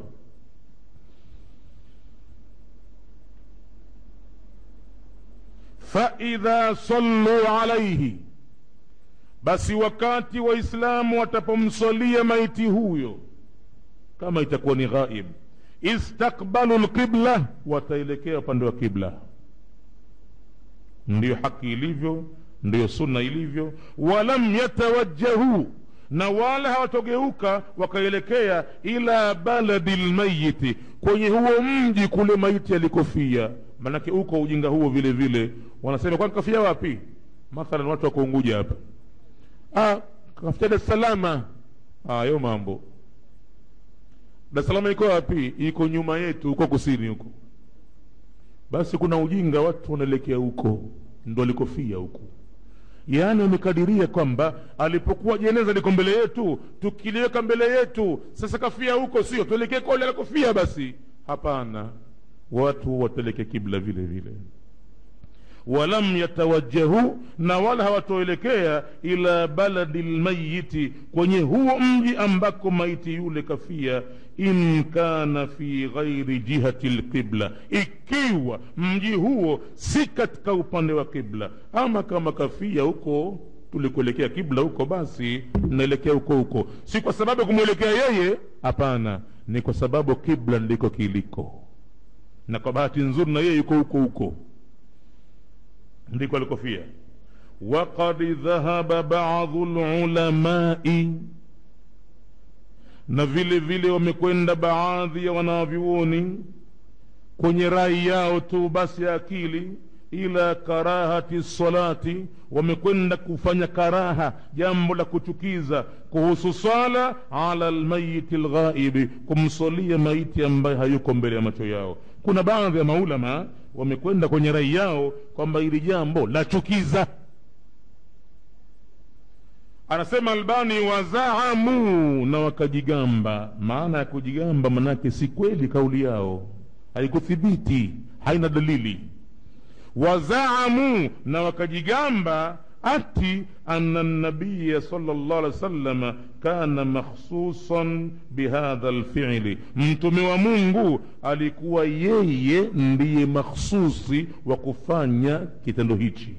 faidha sallu alaihi basi wakati waislamu watapomswalia maiti huyo kama itakuwa ni ghaib istakbalu lqibla wataelekea upande wa kibla ndiyo haki ilivyo ndiyo sunna ilivyo walam yatawajjahu na wala hawatogeuka wakaelekea ila baladi lmayiti kwenye huo mji kule maiti alikofia manake uko ujinga huo vile vile wanasema kwani kafia wapi mathalan watu wako unguja hapa ah, kafia dar es salama hayo mambo dar es salaam iko wapi iko nyuma yetu huko kusini huko basi kuna ujinga watu wanaelekea huko ndo alikofia huko yaani wamekadiria kwamba alipokuwa jeneza liko mbele yetu tukiliweka mbele yetu sasa kafia huko sio tuelekee kole alikofia basi hapana watu wateleke kibla vile vile walam yatawajjahu na wala hawatoelekea ila baladi lmayiti kwenye huo mji ambako maiti yule kafia in kana fi ghairi jihati lqibla ikiwa mji huo si katika upande wa qibla ama kama kafia huko tulikuelekea kibla huko basi naelekea huko huko si kwa sababu ya kumwelekea yeye hapana ni kwa sababu kibla ndiko kiliko na kwa bahati nzuri na yeye yuko huko huko ndiko alikofia waqad dhahaba badu lulamai na vile vile wamekwenda baadhi ya wanavyuoni kwenye rai yao tu basi ya akili ila karahati salati wamekwenda kufanya karaha jambo la kuchukiza kuhusu swala ala lmayiti lghaibi kumsalia maiti ambaye hayuko mbele ya macho yao kuna baadhi ya maulama wamekwenda kwenye rai yao kwamba hili jambo la chukiza anasema albani wazaamu na wakajigamba maana ya kujigamba manake si kweli kauli yao haikuthibiti haina dalili wazaamu na wakajigamba ati ana nabiya salllah alih wasalama kana makhsusan bihadha lfili mtume wa mungu alikuwa yeye ndiye makhsusi wa kufanya kitendo hichi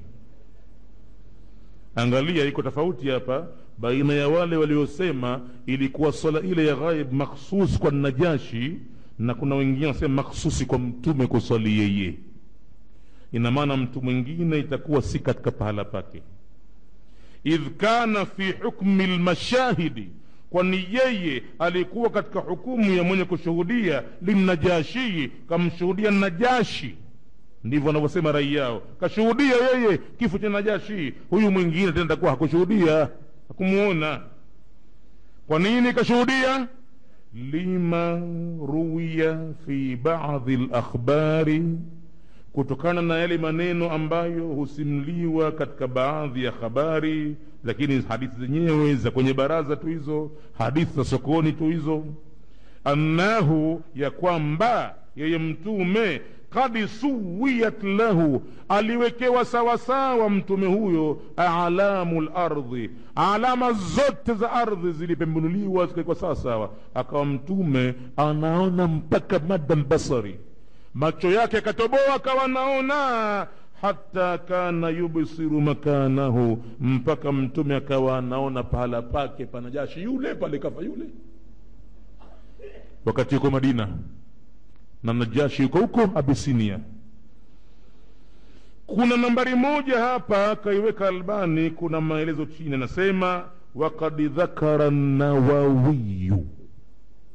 angalia iko tofauti hapa baina ya wale waliosema ilikuwa swala ile ya ghaib makhsus kwa najashi na kuna wengine wanasema makhsusi kwa mtume kuswali yeye ina maana mtu mwingine itakuwa si katika pahala pake idh kana fi hukmi lmashahidi kwani yeye alikuwa katika hukumu ya mwenye kushuhudia linnajashii kamshuhudia najashi ndivyo wanavyosema rai yao kashuhudia yeye kifo cha najashi huyu mwingine tena takuwa hakushuhudia hakumuona kwa nini kashuhudia lima ruwiya fi badi lakhbari kutokana na yale maneno ambayo husimliwa katika baadhi ya habari lakini hadithi zenyewe za kwenye baraza tu hizo hadithi za sokoni tu hizo annahu ya kwamba yeye mtume kad suwiyat lahu aliwekewa sawasawa mtume huyo alamu lardhi alama zote za ardhi zilipembunuliwa zikawekwa sawasawa akawa mtume anaona mpaka mada lbasari macho yake akatoboa akawa naona hata kana yubsiru makanahu mpaka mtume akawa anaona pahala pake panajashi yule pale kafa yule wakati yuko madina na najashi yuko huko abisinia kuna nambari moja hapa kaiweka albani kuna maelezo chini anasema wakad dhakara nawawiyu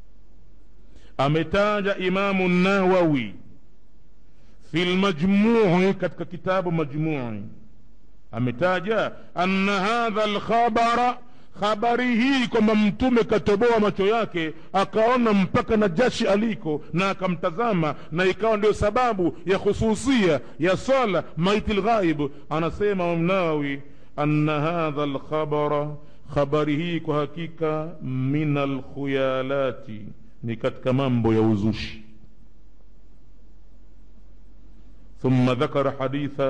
ametaja imamu nawawi fi lmajmui katika kitabu majmui ametaja anna hadha lkhabara habari hii kwamba mtume katoboa macho yake akaona mpaka na jashi aliko na akamtazama na ikawa ndio sababu ya khususia ya swala maiti lghaib anasema mnawi anna hadha lkhabara habari hii kwa hakika min alkhuyalati ni katika mambo ya uzushi ثم ذكر حديث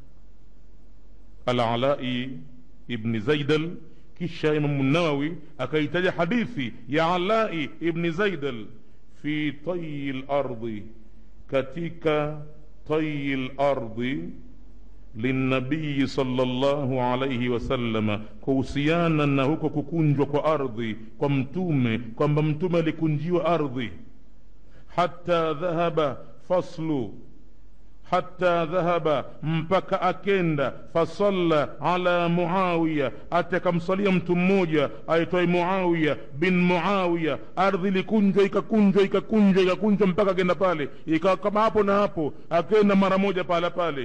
العلاء ابن زيدل kisha imamu nawawi akaitaja hadithi ya alai ibni zaidal fi tayi lardhi katika tayi lardhi linabiyi salllahu alaihi wasalama kuhusiana na huko kukunjwa kwa ardhi kwa mtume kwamba mtume alikunjiwa ardhi hata dhahaba faslu hata dhahaba mpaka akenda fasalla ala muawiya ati akamsalia mtu mmoja aitwaye muawiya bin muawiya ardhi ilikunjwa ikakunjwa ikakunjwa ikakunjwa mpaka akenda pale ikawa kama hapo na hapo akenda mara moja pahala pale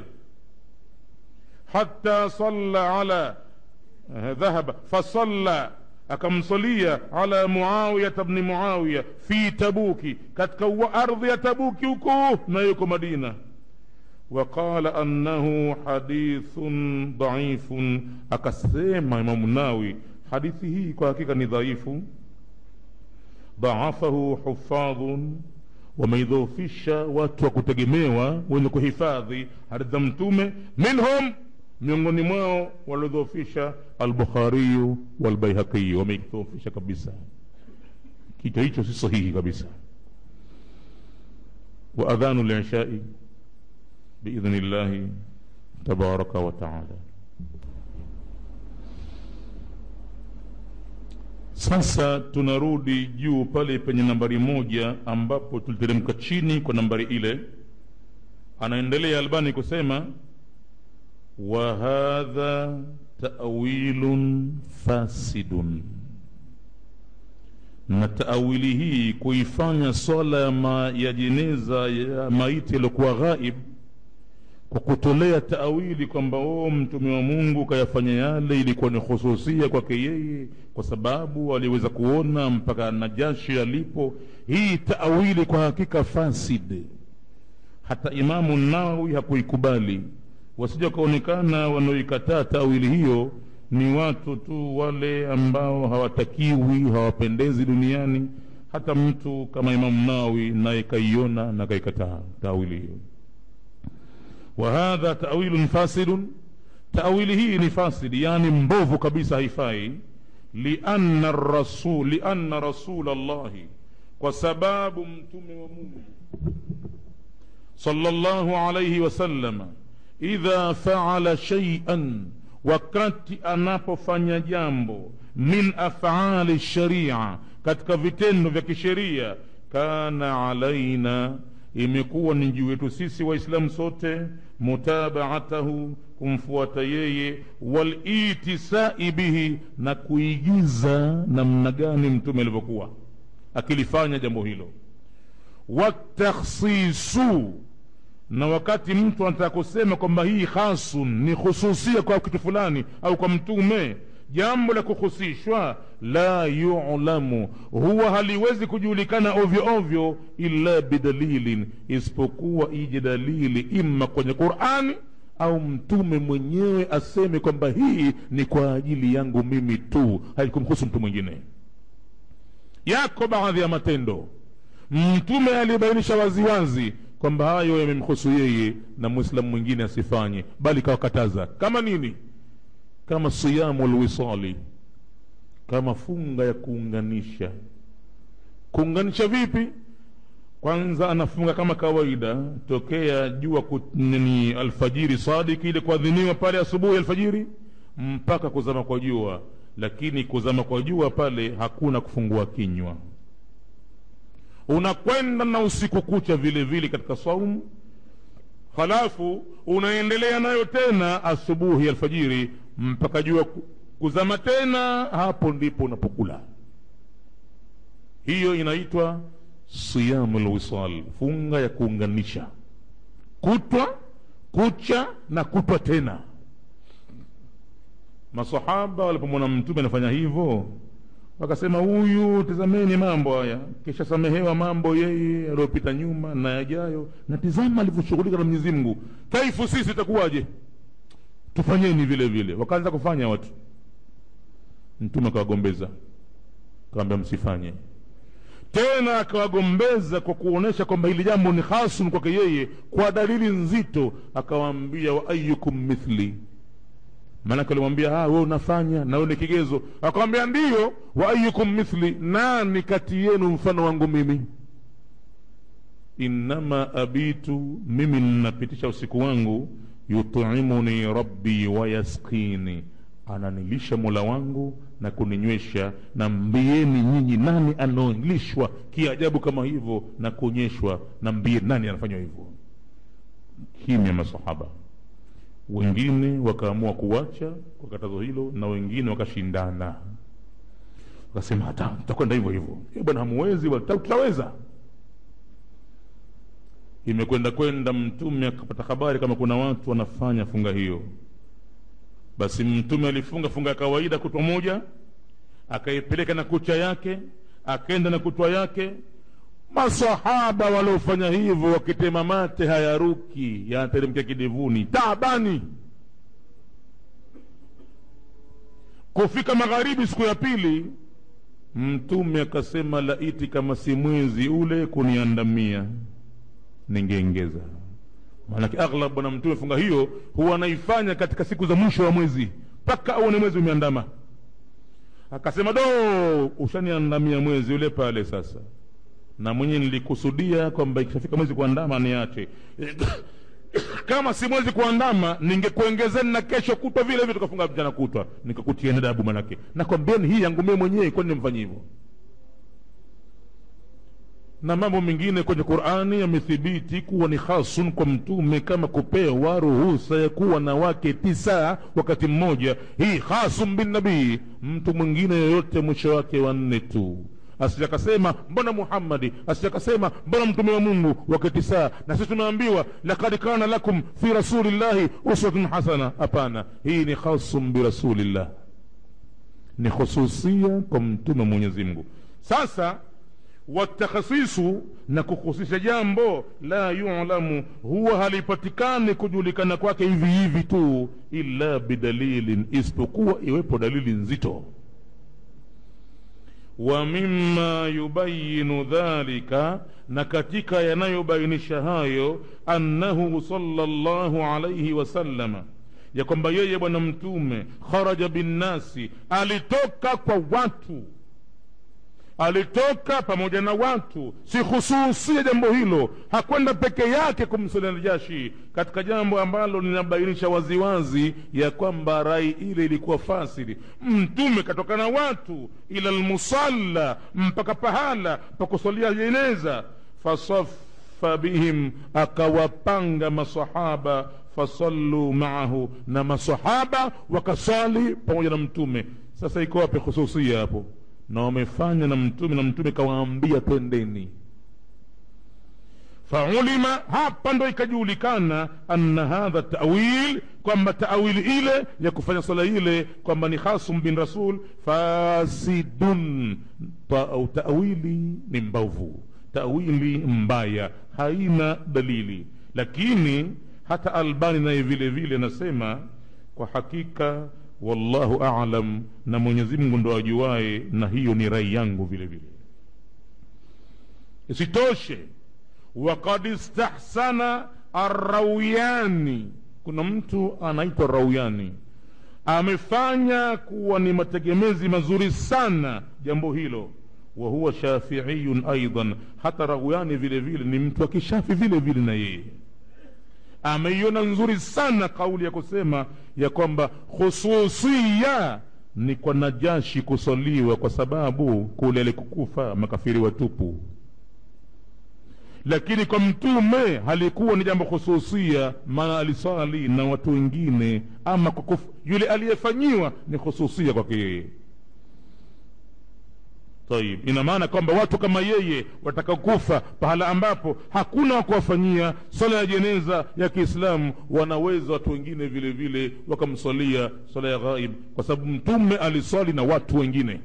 hata salla ala dhahaba fasalla akamsalia ala muawiyata bni muawiya fi tabuki katika ardhi ya tabuki huko na yuko madina وقال أنه حديث ضعيف أكسيما إمام الناوي حديثه كهكيكا ضعيف ضعفه حفاظ wameidhoofisha watu wa kutegemewa wenye kuhifadhi hadithi za mtume minhum miongoni mwao waliodhoofisha albukhariyu walbaihaqiyu wameidhoofisha kabisa kichwa hicho si sahihi kabisa wa adhanu lishai باذن الله تبارك وتعالى sasa tunarudi juu pale penye nambari moja ambapo tuliteremka chini kwa nambari ile anaendelea albani kusema wa hadha tawilun fasidun na taawili hii kuifanya swala ya, ma, ya jeneza ya maiti yaliyokuwa ghaib kwa kutolea taawili kwamba o mtume wa mungu kayafanya yale ilikuwa ni hususia kwake yeye kwa sababu aliweza kuona mpaka najashi alipo hii taawili kwa hakika fasid hata imamu nawawi hakuikubali wasija wakaonekana wanaoikataa taawili hiyo ni watu tu wale ambao hawatakiwi hawapendezi duniani hata mtu kama imamu nawawi naye kaiona na kaikataa taawili hiyo وهذا تأويل فاسد تأويله ni فاسد يعني mbovu kabisa haifai لأن الرسول لأن رسول الله kwa sababu mtume wa Mungu صلى الله عليه وسلم إذا فعل شيئا wakati anapofanya jambo min afali sharia katika vitendo vya kisheria kana alaina imekuwa ni juu yetu sisi waislamu sote mutabaatahu kumfuata yeye walitisai bihi na kuigiza namna gani mtume alivyokuwa akilifanya jambo hilo watakhsisu na wakati mtu anataka kusema kwamba hii hasun ni khususia kwa kitu fulani au kwa mtume jambo la kuhusishwa la yulamu huwa haliwezi kujulikana ovyo ovyo illa bidalilin isipokuwa ije dalili imma kwenye qurani au mtume mwenyewe aseme kwamba hii ni kwa ajili yangu mimi tu haikumhusu mtu mwingine yako baadhi ya matendo mtume alibainisha waziwazi kwamba hayo yamemhusu yeye na mwislamu mwingine asifanye bali kawakataza kama nini kama siyamu lwisali kama funga ya kuunganisha kuunganisha vipi kwanza anafunga kama kawaida tokea jua ni alfajiri sadiki ile kuadhiniwa pale asubuhi alfajiri mpaka kuzama kwa jua lakini kuzama kwa jua pale hakuna kufungua kinywa unakwenda na usiku kucha vile vile katika saumu halafu unaendelea nayo tena asubuhi alfajiri mpaka jua kuzama tena hapo ndipo unapokula hiyo inaitwa siyamu lwisal funga ya kuunganisha kutwa kucha na kutwa tena masahaba walipomwona mtume anafanya hivyo wakasema huyu tizameni mambo haya kisha samehewa mambo yeye aliyopita nyuma na yajayo na tizama alivyoshughulika na mwenyezi mungu kaifu sisi itakuwaje tufanyeni vile vile wakaanza kufanya watu mtume akawagombeza akawambia msifanye tena akawagombeza kwa kuonyesha kwamba hili jambo ni hasun kwake yeye kwa dalili nzito akawaambia wa ayukum mithli maanake alimwambia we unafanya na we ni kigezo akamwambia ndiyo wa ayukum mithli nani kati yenu mfano wangu mimi innama abitu mimi ninapitisha usiku wangu yutimuni rabbi wayaskini ananilisha mola wangu na kuninywesha na mbieni nyinyi nani anaolishwa kiajabu kama hivyo na kuonyeshwa na mbie nani anafanywa hivyo kimya masahaba wengine wakaamua kuwacha kwa katazo hilo na wengine wakashindana wakasema hata tutakwenda hivyo hivyo "Eh, bwana hamuwezi bwana, tuta- tutaweza imekwenda kwenda mtume akapata habari kama kuna watu wanafanya funga hiyo basi mtume alifunga funga ya kawaida kutwa moja akaipeleka na kucha yake akaenda na kutwa yake masahaba waliofanya hivyo wakitema mate hayaruki yanateremkia kidevuni taabani kufika magharibi siku ya pili mtume akasema laiti kama si mwezi ule kuniandamia ningeengeza maanake aghlab bwana mtume funga hiyo huwa anaifanya katika siku za mwisho wa mwezi mpaka auone mwezi umeandama akasema do ushaniandamia mwezi ule pale sasa na mwenye nilikusudia kwamba ikishafika mwezi kuandama niache kama si mwezi kuandama ningekuongezeni na kesho kutwa vile vile tukafunga mchana kutwa nikakutieni adabu manake nakwambieni hii yangu mie mwenyewe kwani nimfanye hivyo na mambo mengine kwenye qurani yamethibiti kuwa ni hasun kwa mtume kama kupewa ruhusa ya kuwa na wake tisa wakati mmoja hii hasun binnabii mtu mwingine yoyote mwisho wake wanne tu asijakasema mbona muhammadi asijakasema mbona mtume wa mungu wake tisa na sisi tumeambiwa lakad kana lakum fi rasulillahi uswatun hasana hapana hii ni hasun birasulillah ni khususia kwa mtume wa mwenyezi mungu sasa watakhasisu na kuhusisha jambo la yulamu huwa halipatikani kujulikana kwake hivi hivi tu illa bidalilin isipokuwa iwepo dalili nzito wa mima yubayinu dhalika na katika yanayobainisha hayo annahu sallallahu alaihi wasallama ya kwamba yeye bwana mtume kharaja binnasi alitoka kwa watu alitoka pamoja na watu si hususia jambo hilo hakwenda peke yake kumsalia najashi katika jambo ambalo linabainisha waziwazi ya kwamba rai ile ilikuwa fasili mtume katoka na watu ila lmusalla mpaka pahala pa kusalia jeneza fasafa bihim akawapanga masahaba fasallu maahu na masahaba wakasali pamoja na mtume sasa iko wapi hususia hapo na wamefanya na mtume na mtume kawaambia twendeni faulima hapa ndo ikajulikana anna hadha tawil kwamba tawili ile ya kufanya swala ile kwamba ni khasum bin rasul fasidun Ta, au tawili ni mbovu tawili mbaya haina dalili lakini hata albani naye vile vile anasema kwa hakika wallahu alam na mwenyezi mungu ndo ajuaye na hiyo ni rai yangu vile vile isitoshe wakad istahsana arrauyani kuna mtu anaitwa rauyani amefanya kuwa ni mategemezi mazuri sana jambo hilo wa huwa shafiiyun aidan hata rauyani vile vile ni mtu wa kishafi vile vile na yeye ameiona nzuri sana kauli ya kusema ya kwamba khususia ni kwa najashi kusaliwa kwa sababu kule alikukufa makafiri watupu lakini kwa mtume halikuwa ni jambo khususia maana alisali na watu wengine ama kwa kuf, yule aliyefanyiwa ni khususia kwake yeye tayib ina maana kwamba watu kama yeye watakakufa pahala ambapo hakuna wa kuwafanyia swala ya jeneza ya kiislamu wanaweza watu wengine vile vile wakamswalia swala ya ghaib kwa sababu mtume aliswali na watu wengine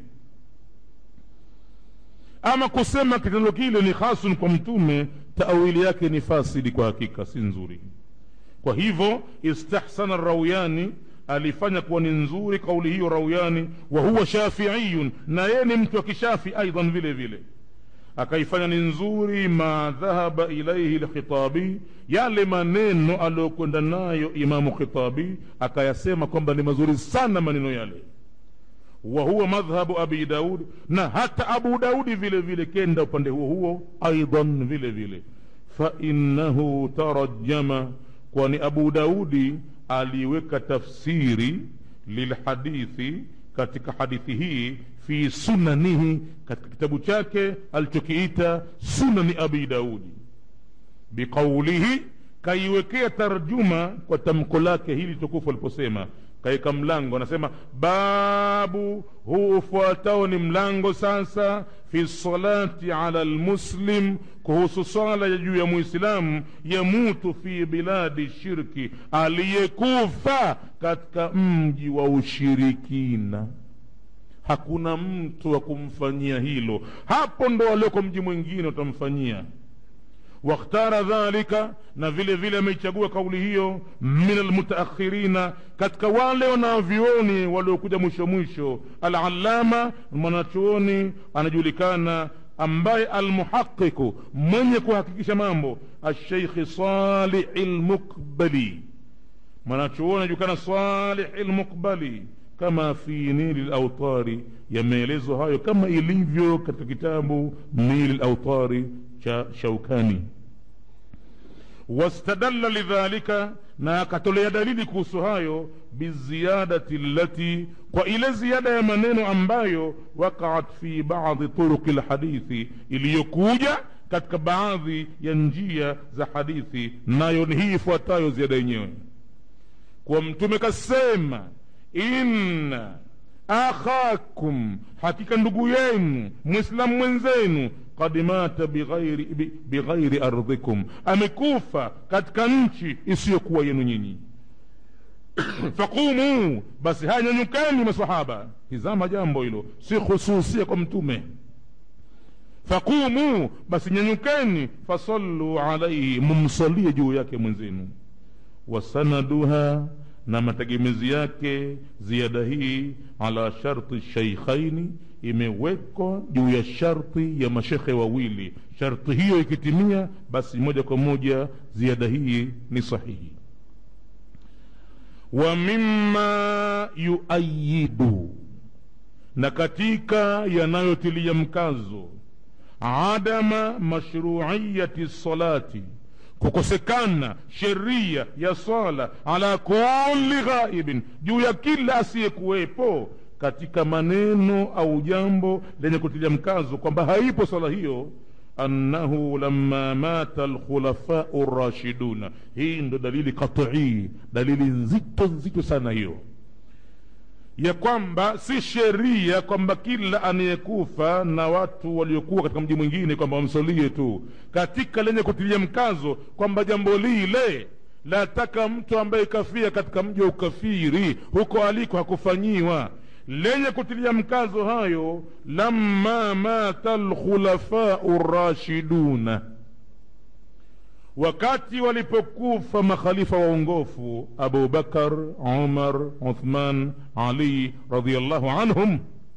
ama kusema kitendo kile ni hasun kwa mtume taawili yake ni fasidi kwa hakika si nzuri kwa hivyo istahsana rauyani alifanya kuwa ni nzuri kauli hiyo rauyani wa huwa shafiiyun na yeye ni mtu wa kishafi aidan vile vile akaifanya ni nzuri ma dhahaba ilaihi lkhitabi yale maneno aliyokwenda nayo imamu khitabi akayasema kwamba ni mazuri sana maneno yale wa huwa madhhabu abi daud na hata abu daudi vile vile kenda upande huo huo aidan vile vile fainahu tarajama kwani abu daudi aliweka tafsiri lilhadithi katika hadithi hii fi sunanihi katika kitabu chake alichokiita sunani abi daudi biqaulihi kaiwekea tarjuma kwa tamko lake hili tukufu aliposema kaika mlango anasema babu huu ufuatao ni mlango sasa fi salati ala lmuslim kuhusu swala ya juu ya muislamu yamutu fi biladi shirki aliyekufa katika mji wa ushirikina hakuna mtu wa kumfanyia hilo hapo ndo walioko mji mwingine utamfanyia wakhtara dhalika na vile vile ameichagua kauli hiyo min almutaakhirina katika wale wanavyuoni waliokuja mwisho mwisho alalama mwanachuoni anajulikana ambaye almuhaqiqu mwenye kuhakikisha mambo alsheikhi salihi lmuqbali mwanachuoni anajulikana salihi lmuqbali kama fi nili lautari yameelezwa hayo kama ilivyo katika kitabu nili lautari cha shaukani wastadalla lidhalika na akatolea dalili kuhusu hayo biziyadati lati kwa ile ziada ya maneno ambayo waqaat fi badi turuqi lhadithi iliyokuja katika baadhi ya njia za hadithi nayo ni hii ifuatayo ziada yenyewe kwa mtume kasema inna akhakum hakika ndugu yenu mwislamu mwenzenu kad mata bighairi, bighairi ardhikum amekufa katika nchi isiyokuwa yenu nyinyi faqumu basi haya nyanyukeni masahaba tizama jambo hilo si khususia kwa mtume faqumu basi nyanyukeni fasallu alaihi mumsalie juu yake mwenzenu wasanaduha na mategemezi yake ziada hii ala sharti sheikhaini imewekwa juu ya sharti ya mashekhe wawili sharti hiyo ikitimia basi moja kwa moja ziada hii ni sahihi wa mima yuayidu na katika yanayotilia mkazo adama mashruiyati salati kukosekana sheria ya swala ala kulli ghaibin juu ya kila asiyekuwepo katika maneno au jambo lenye kutilia mkazo kwamba haipo swala hiyo annahu lamma mata alkhulafau rashiduna hii ndo dalili qatii dalili nzito nzito sana hiyo ya kwamba si sheria kwamba kila anayekufa na watu waliokuwa katika mji mwingine kwamba wamsalie tu katika lenye kutilia mkazo kwamba jambo lile lataka mtu ambaye kafia katika mji wa ukafiri huko aliko hakufanyiwa lenye kutilia mkazo hayo lamma mata lkhulafau rashiduna wakati walipokufa makhalifa waongofu abu bakar umar uthman ali radiallahu anhum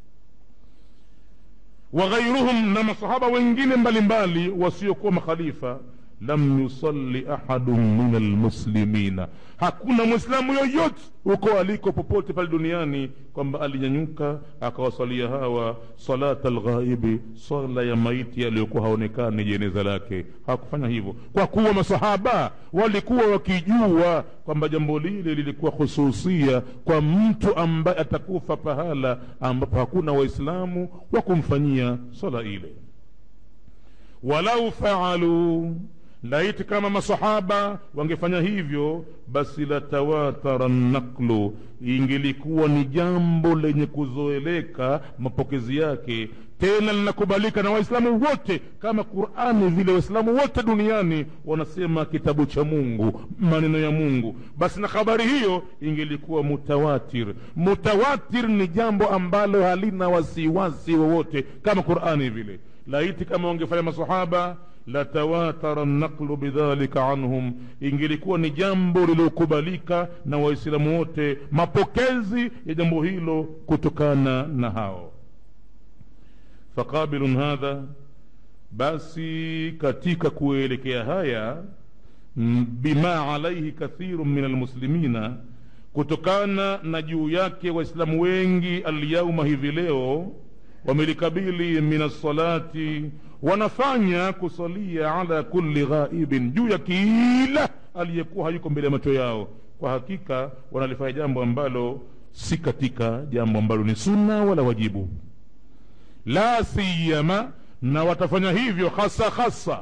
waghairuhum na masahaba wengine mbalimbali wasiokuwa makhalifa lam yusalli ahadun min almuslimina hakuna mwislamu yoyote huko aliko popote pale duniani kwamba alinyanyuka akawasalia hawa salata alghaibi swala ya maiti aliyokuwa haonekani jeneza lake hakufanya hivyo kwa kuwa masahaba walikuwa wakijua kwamba jambo lile lilikuwa hususia kwa mtu ambaye atakufa pahala ambapo hakuna waislamu wa kumfanyia swala ile walau faaluu laiti kama masahaba wangefanya hivyo basi latawatara naklu ingelikuwa ni jambo lenye kuzoeleka mapokezi yake tena linakubalika na waislamu wote kama qurani vile waislamu wote duniani wanasema kitabu cha mungu maneno ya mungu basi na habari hiyo ingelikuwa mutawatir mutawatir ni jambo ambalo halina wasiwasi wowote kama qurani vile laiti kama wangefanya masahaba latawatara naqlu bidhalika anhum ingelikuwa ni jambo lililokubalika na waislamu wote mapokezi ya jambo hilo kutokana na hao faqabilun hadha basi katika kuelekea haya bima alaihi kathiru min almuslimina kutokana na juu yake waislamu wengi alyauma hivi leo wamelikabili min alsalati wanafanya kusalia ala kulli ghaibin juu ya kila aliyekuwa hayuko mbele ya macho yao kwa hakika wanalifanya jambo ambalo si katika jambo ambalo ni sunna wala wajibu la siyama na watafanya hivyo hasa hasa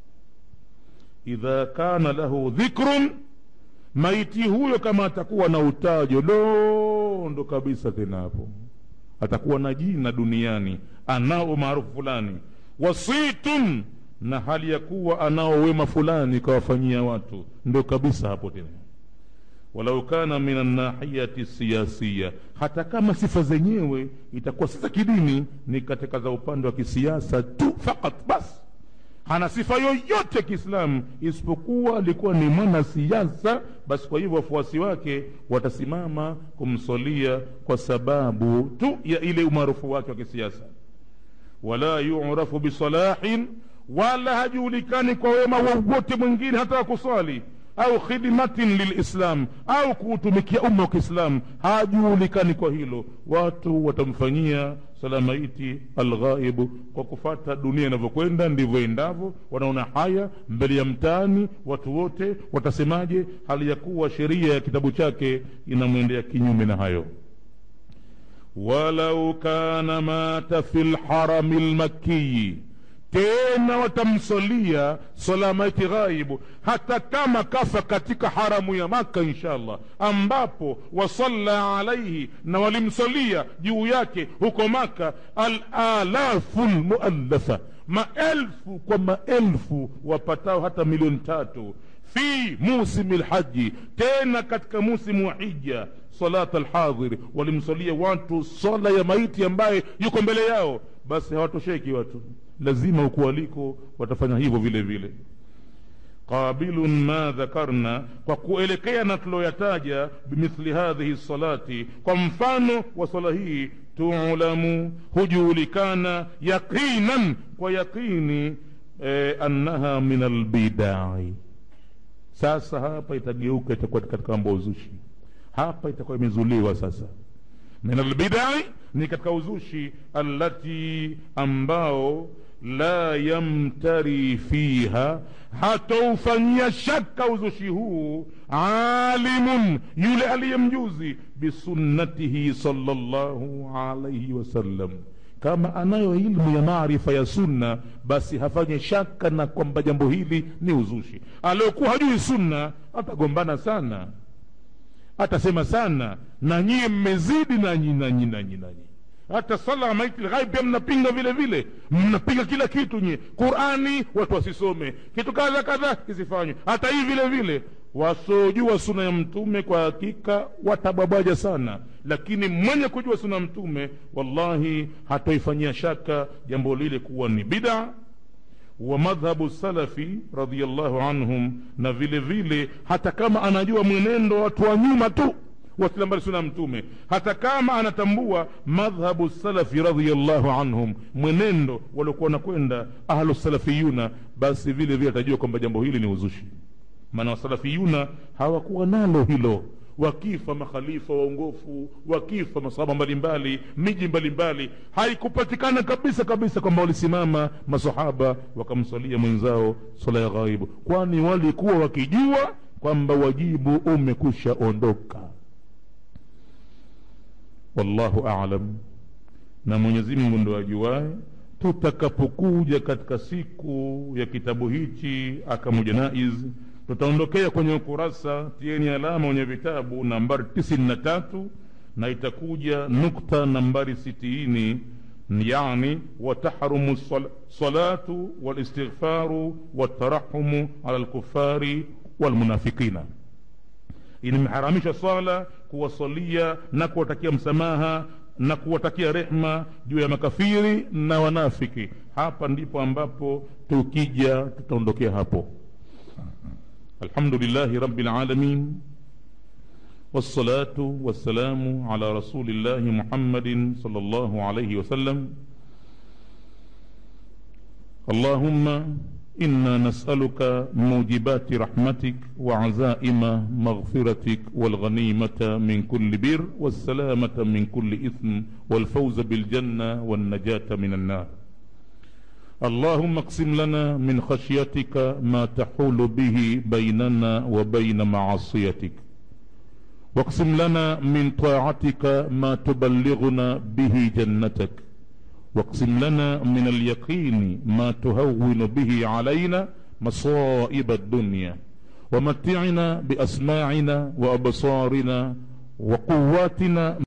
idha kana lahu dhikrun maiti huyo kama atakuwa na utajo dondo kabisa tena hapo atakuwa na jina duniani anao umaarufu fulani wasitun na hali ya kuwa anao wema fulani kawafanyia watu ndo kabisa hapo tena walau kana min annahiyati siyasiya hata kama sifa zenyewe itakuwa si za kidini ni katika za upande wa kisiasa tu fakat basi hana sifa yoyote kiislamu isipokuwa alikuwa ni mwanasiasa basi kwa hivyo wafuasi wake watasimama kumsolia kwa sababu tu ya ile umaarufu wake wa kisiasa wala yurafu bisalahin wala hajulikani kwa wema wowote mwingine hata kuswali au khidmatin lilislam au kuutumikia umma wa kiislam hajulikani kwa hilo watu watamfanyia salamaiti alghaibu kwa kufata dunia inavyokwenda ndivyo endavyo wanaona haya mbele ya mtaani watu wote watasemaje hali ya kuwa sheria ya kitabu chake inamwendea kinyume na hayo walau kana mata fi lharami lmakiyi tena watamsalia salamaiti ghaibu hata kama kafa katika haramu ya maka inshallah ambapo wasalla alaihi na walimsalia juu yake huko maka alalafu lmuallafa maelfu kwa maelfu wapatao hata milioni tatu fi musimi lhaji tena katika musimu wa hija salata alhadhir walimsalia watu sala ya maiti ambaye yuko mbele yao basi hawatosheki watu lazima huku waliko watafanya hivyo vile vile qabilun ma dhakarna kwa kuelekea na tuloyataja bimithli hadhihi salati kwa mfano wa sala hii tulamu hujulikana yaqinan kwa yaqini eh, annaha min albidai sasa hapa itageuka itakuwa katika mambo ya uzushi hapa itakuwa imezuliwa sasa min albidai ni katika uzushi allati ambao la yamtari fiha hataufanyia shaka uzushi huu alimun yule aliyemjuzi bisunnatihi salllahu alaihi wasallam kama anayo ilmu ya maarifa ya sunna basi hafanye shaka na kwamba jambo hili ni uzushi aliokuwa hajui sunna atagombana sana atasema sana na nyie mmezidi nanyi nanyi nanyi nanyi hata sala maiti lghaib pia mnapinga vile vile mnapinga kila kitu nyie qurani watu wasisome kitu kadha kadha kisifanywe hata hii vile vile wasiojua suna ya mtume kwa hakika watabwabaja sana lakini mwenye kujua suna ya mtume wallahi hatoifanyia shaka jambo lile kuwa ni bida wa madhhabu salafi radiallahu anhum na vile vile hata kama anajua mwenendo watu wa nyuma tu wasilia mbali suna mtume hata kama anatambua madhhabu salafi radiallahu anhum mwenendo waliokuwa nakwenda ahlu salafiyuna basi vile vile atajua kwamba jambo hili ni uzushi maana wasalafiyuna hawakuwa nalo hilo wakifa makhalifa waongofu wakifa masahaba mbalimbali miji mbalimbali haikupatikana kabisa kabisa kwamba walisimama masahaba wakamsalia mwenzao sala ya ghaibu kwani walikuwa wakijua kwamba wajibu umekusha ondoka wallahu alam na mwenyezi mungu ndo ajuae tutakapokuja katika siku ya kitabu hichi akamu janaiz tutaondokea kwenye ukurasa tieni alama wenye vitabu nambari tisini na tatu na itakuja nukta nambari sitini yani watahrumu salatu walistighfaru watarahumu ala lkufari walmunafikina imeharamisha swala kuwasalia na kuwatakia msamaha na kuwatakia rehma juu ya makafiri na wanafiki hapa ndipo ambapo tukija tutaondokea hapo alhamdulillahi rabbil alamin والصلاة والسلام على رسول الله محمد صلى الله عليه وسلم اللهم إنا نسألك موجبات رحمتك وعزائم مغفرتك والغنيمة من كل بر والسلامة من كل إثم والفوز بالجنة والنجاة من النار اللهم اقسم لنا من خشيتك ما تحول به بيننا وبين معصيتك واقسم لنا من طاعتك ما تبلغنا به جنتك واقسم لنا من اليقين ما تهون به علينا مصائب الدنيا ومتعنا باسماعنا وابصارنا وقواتنا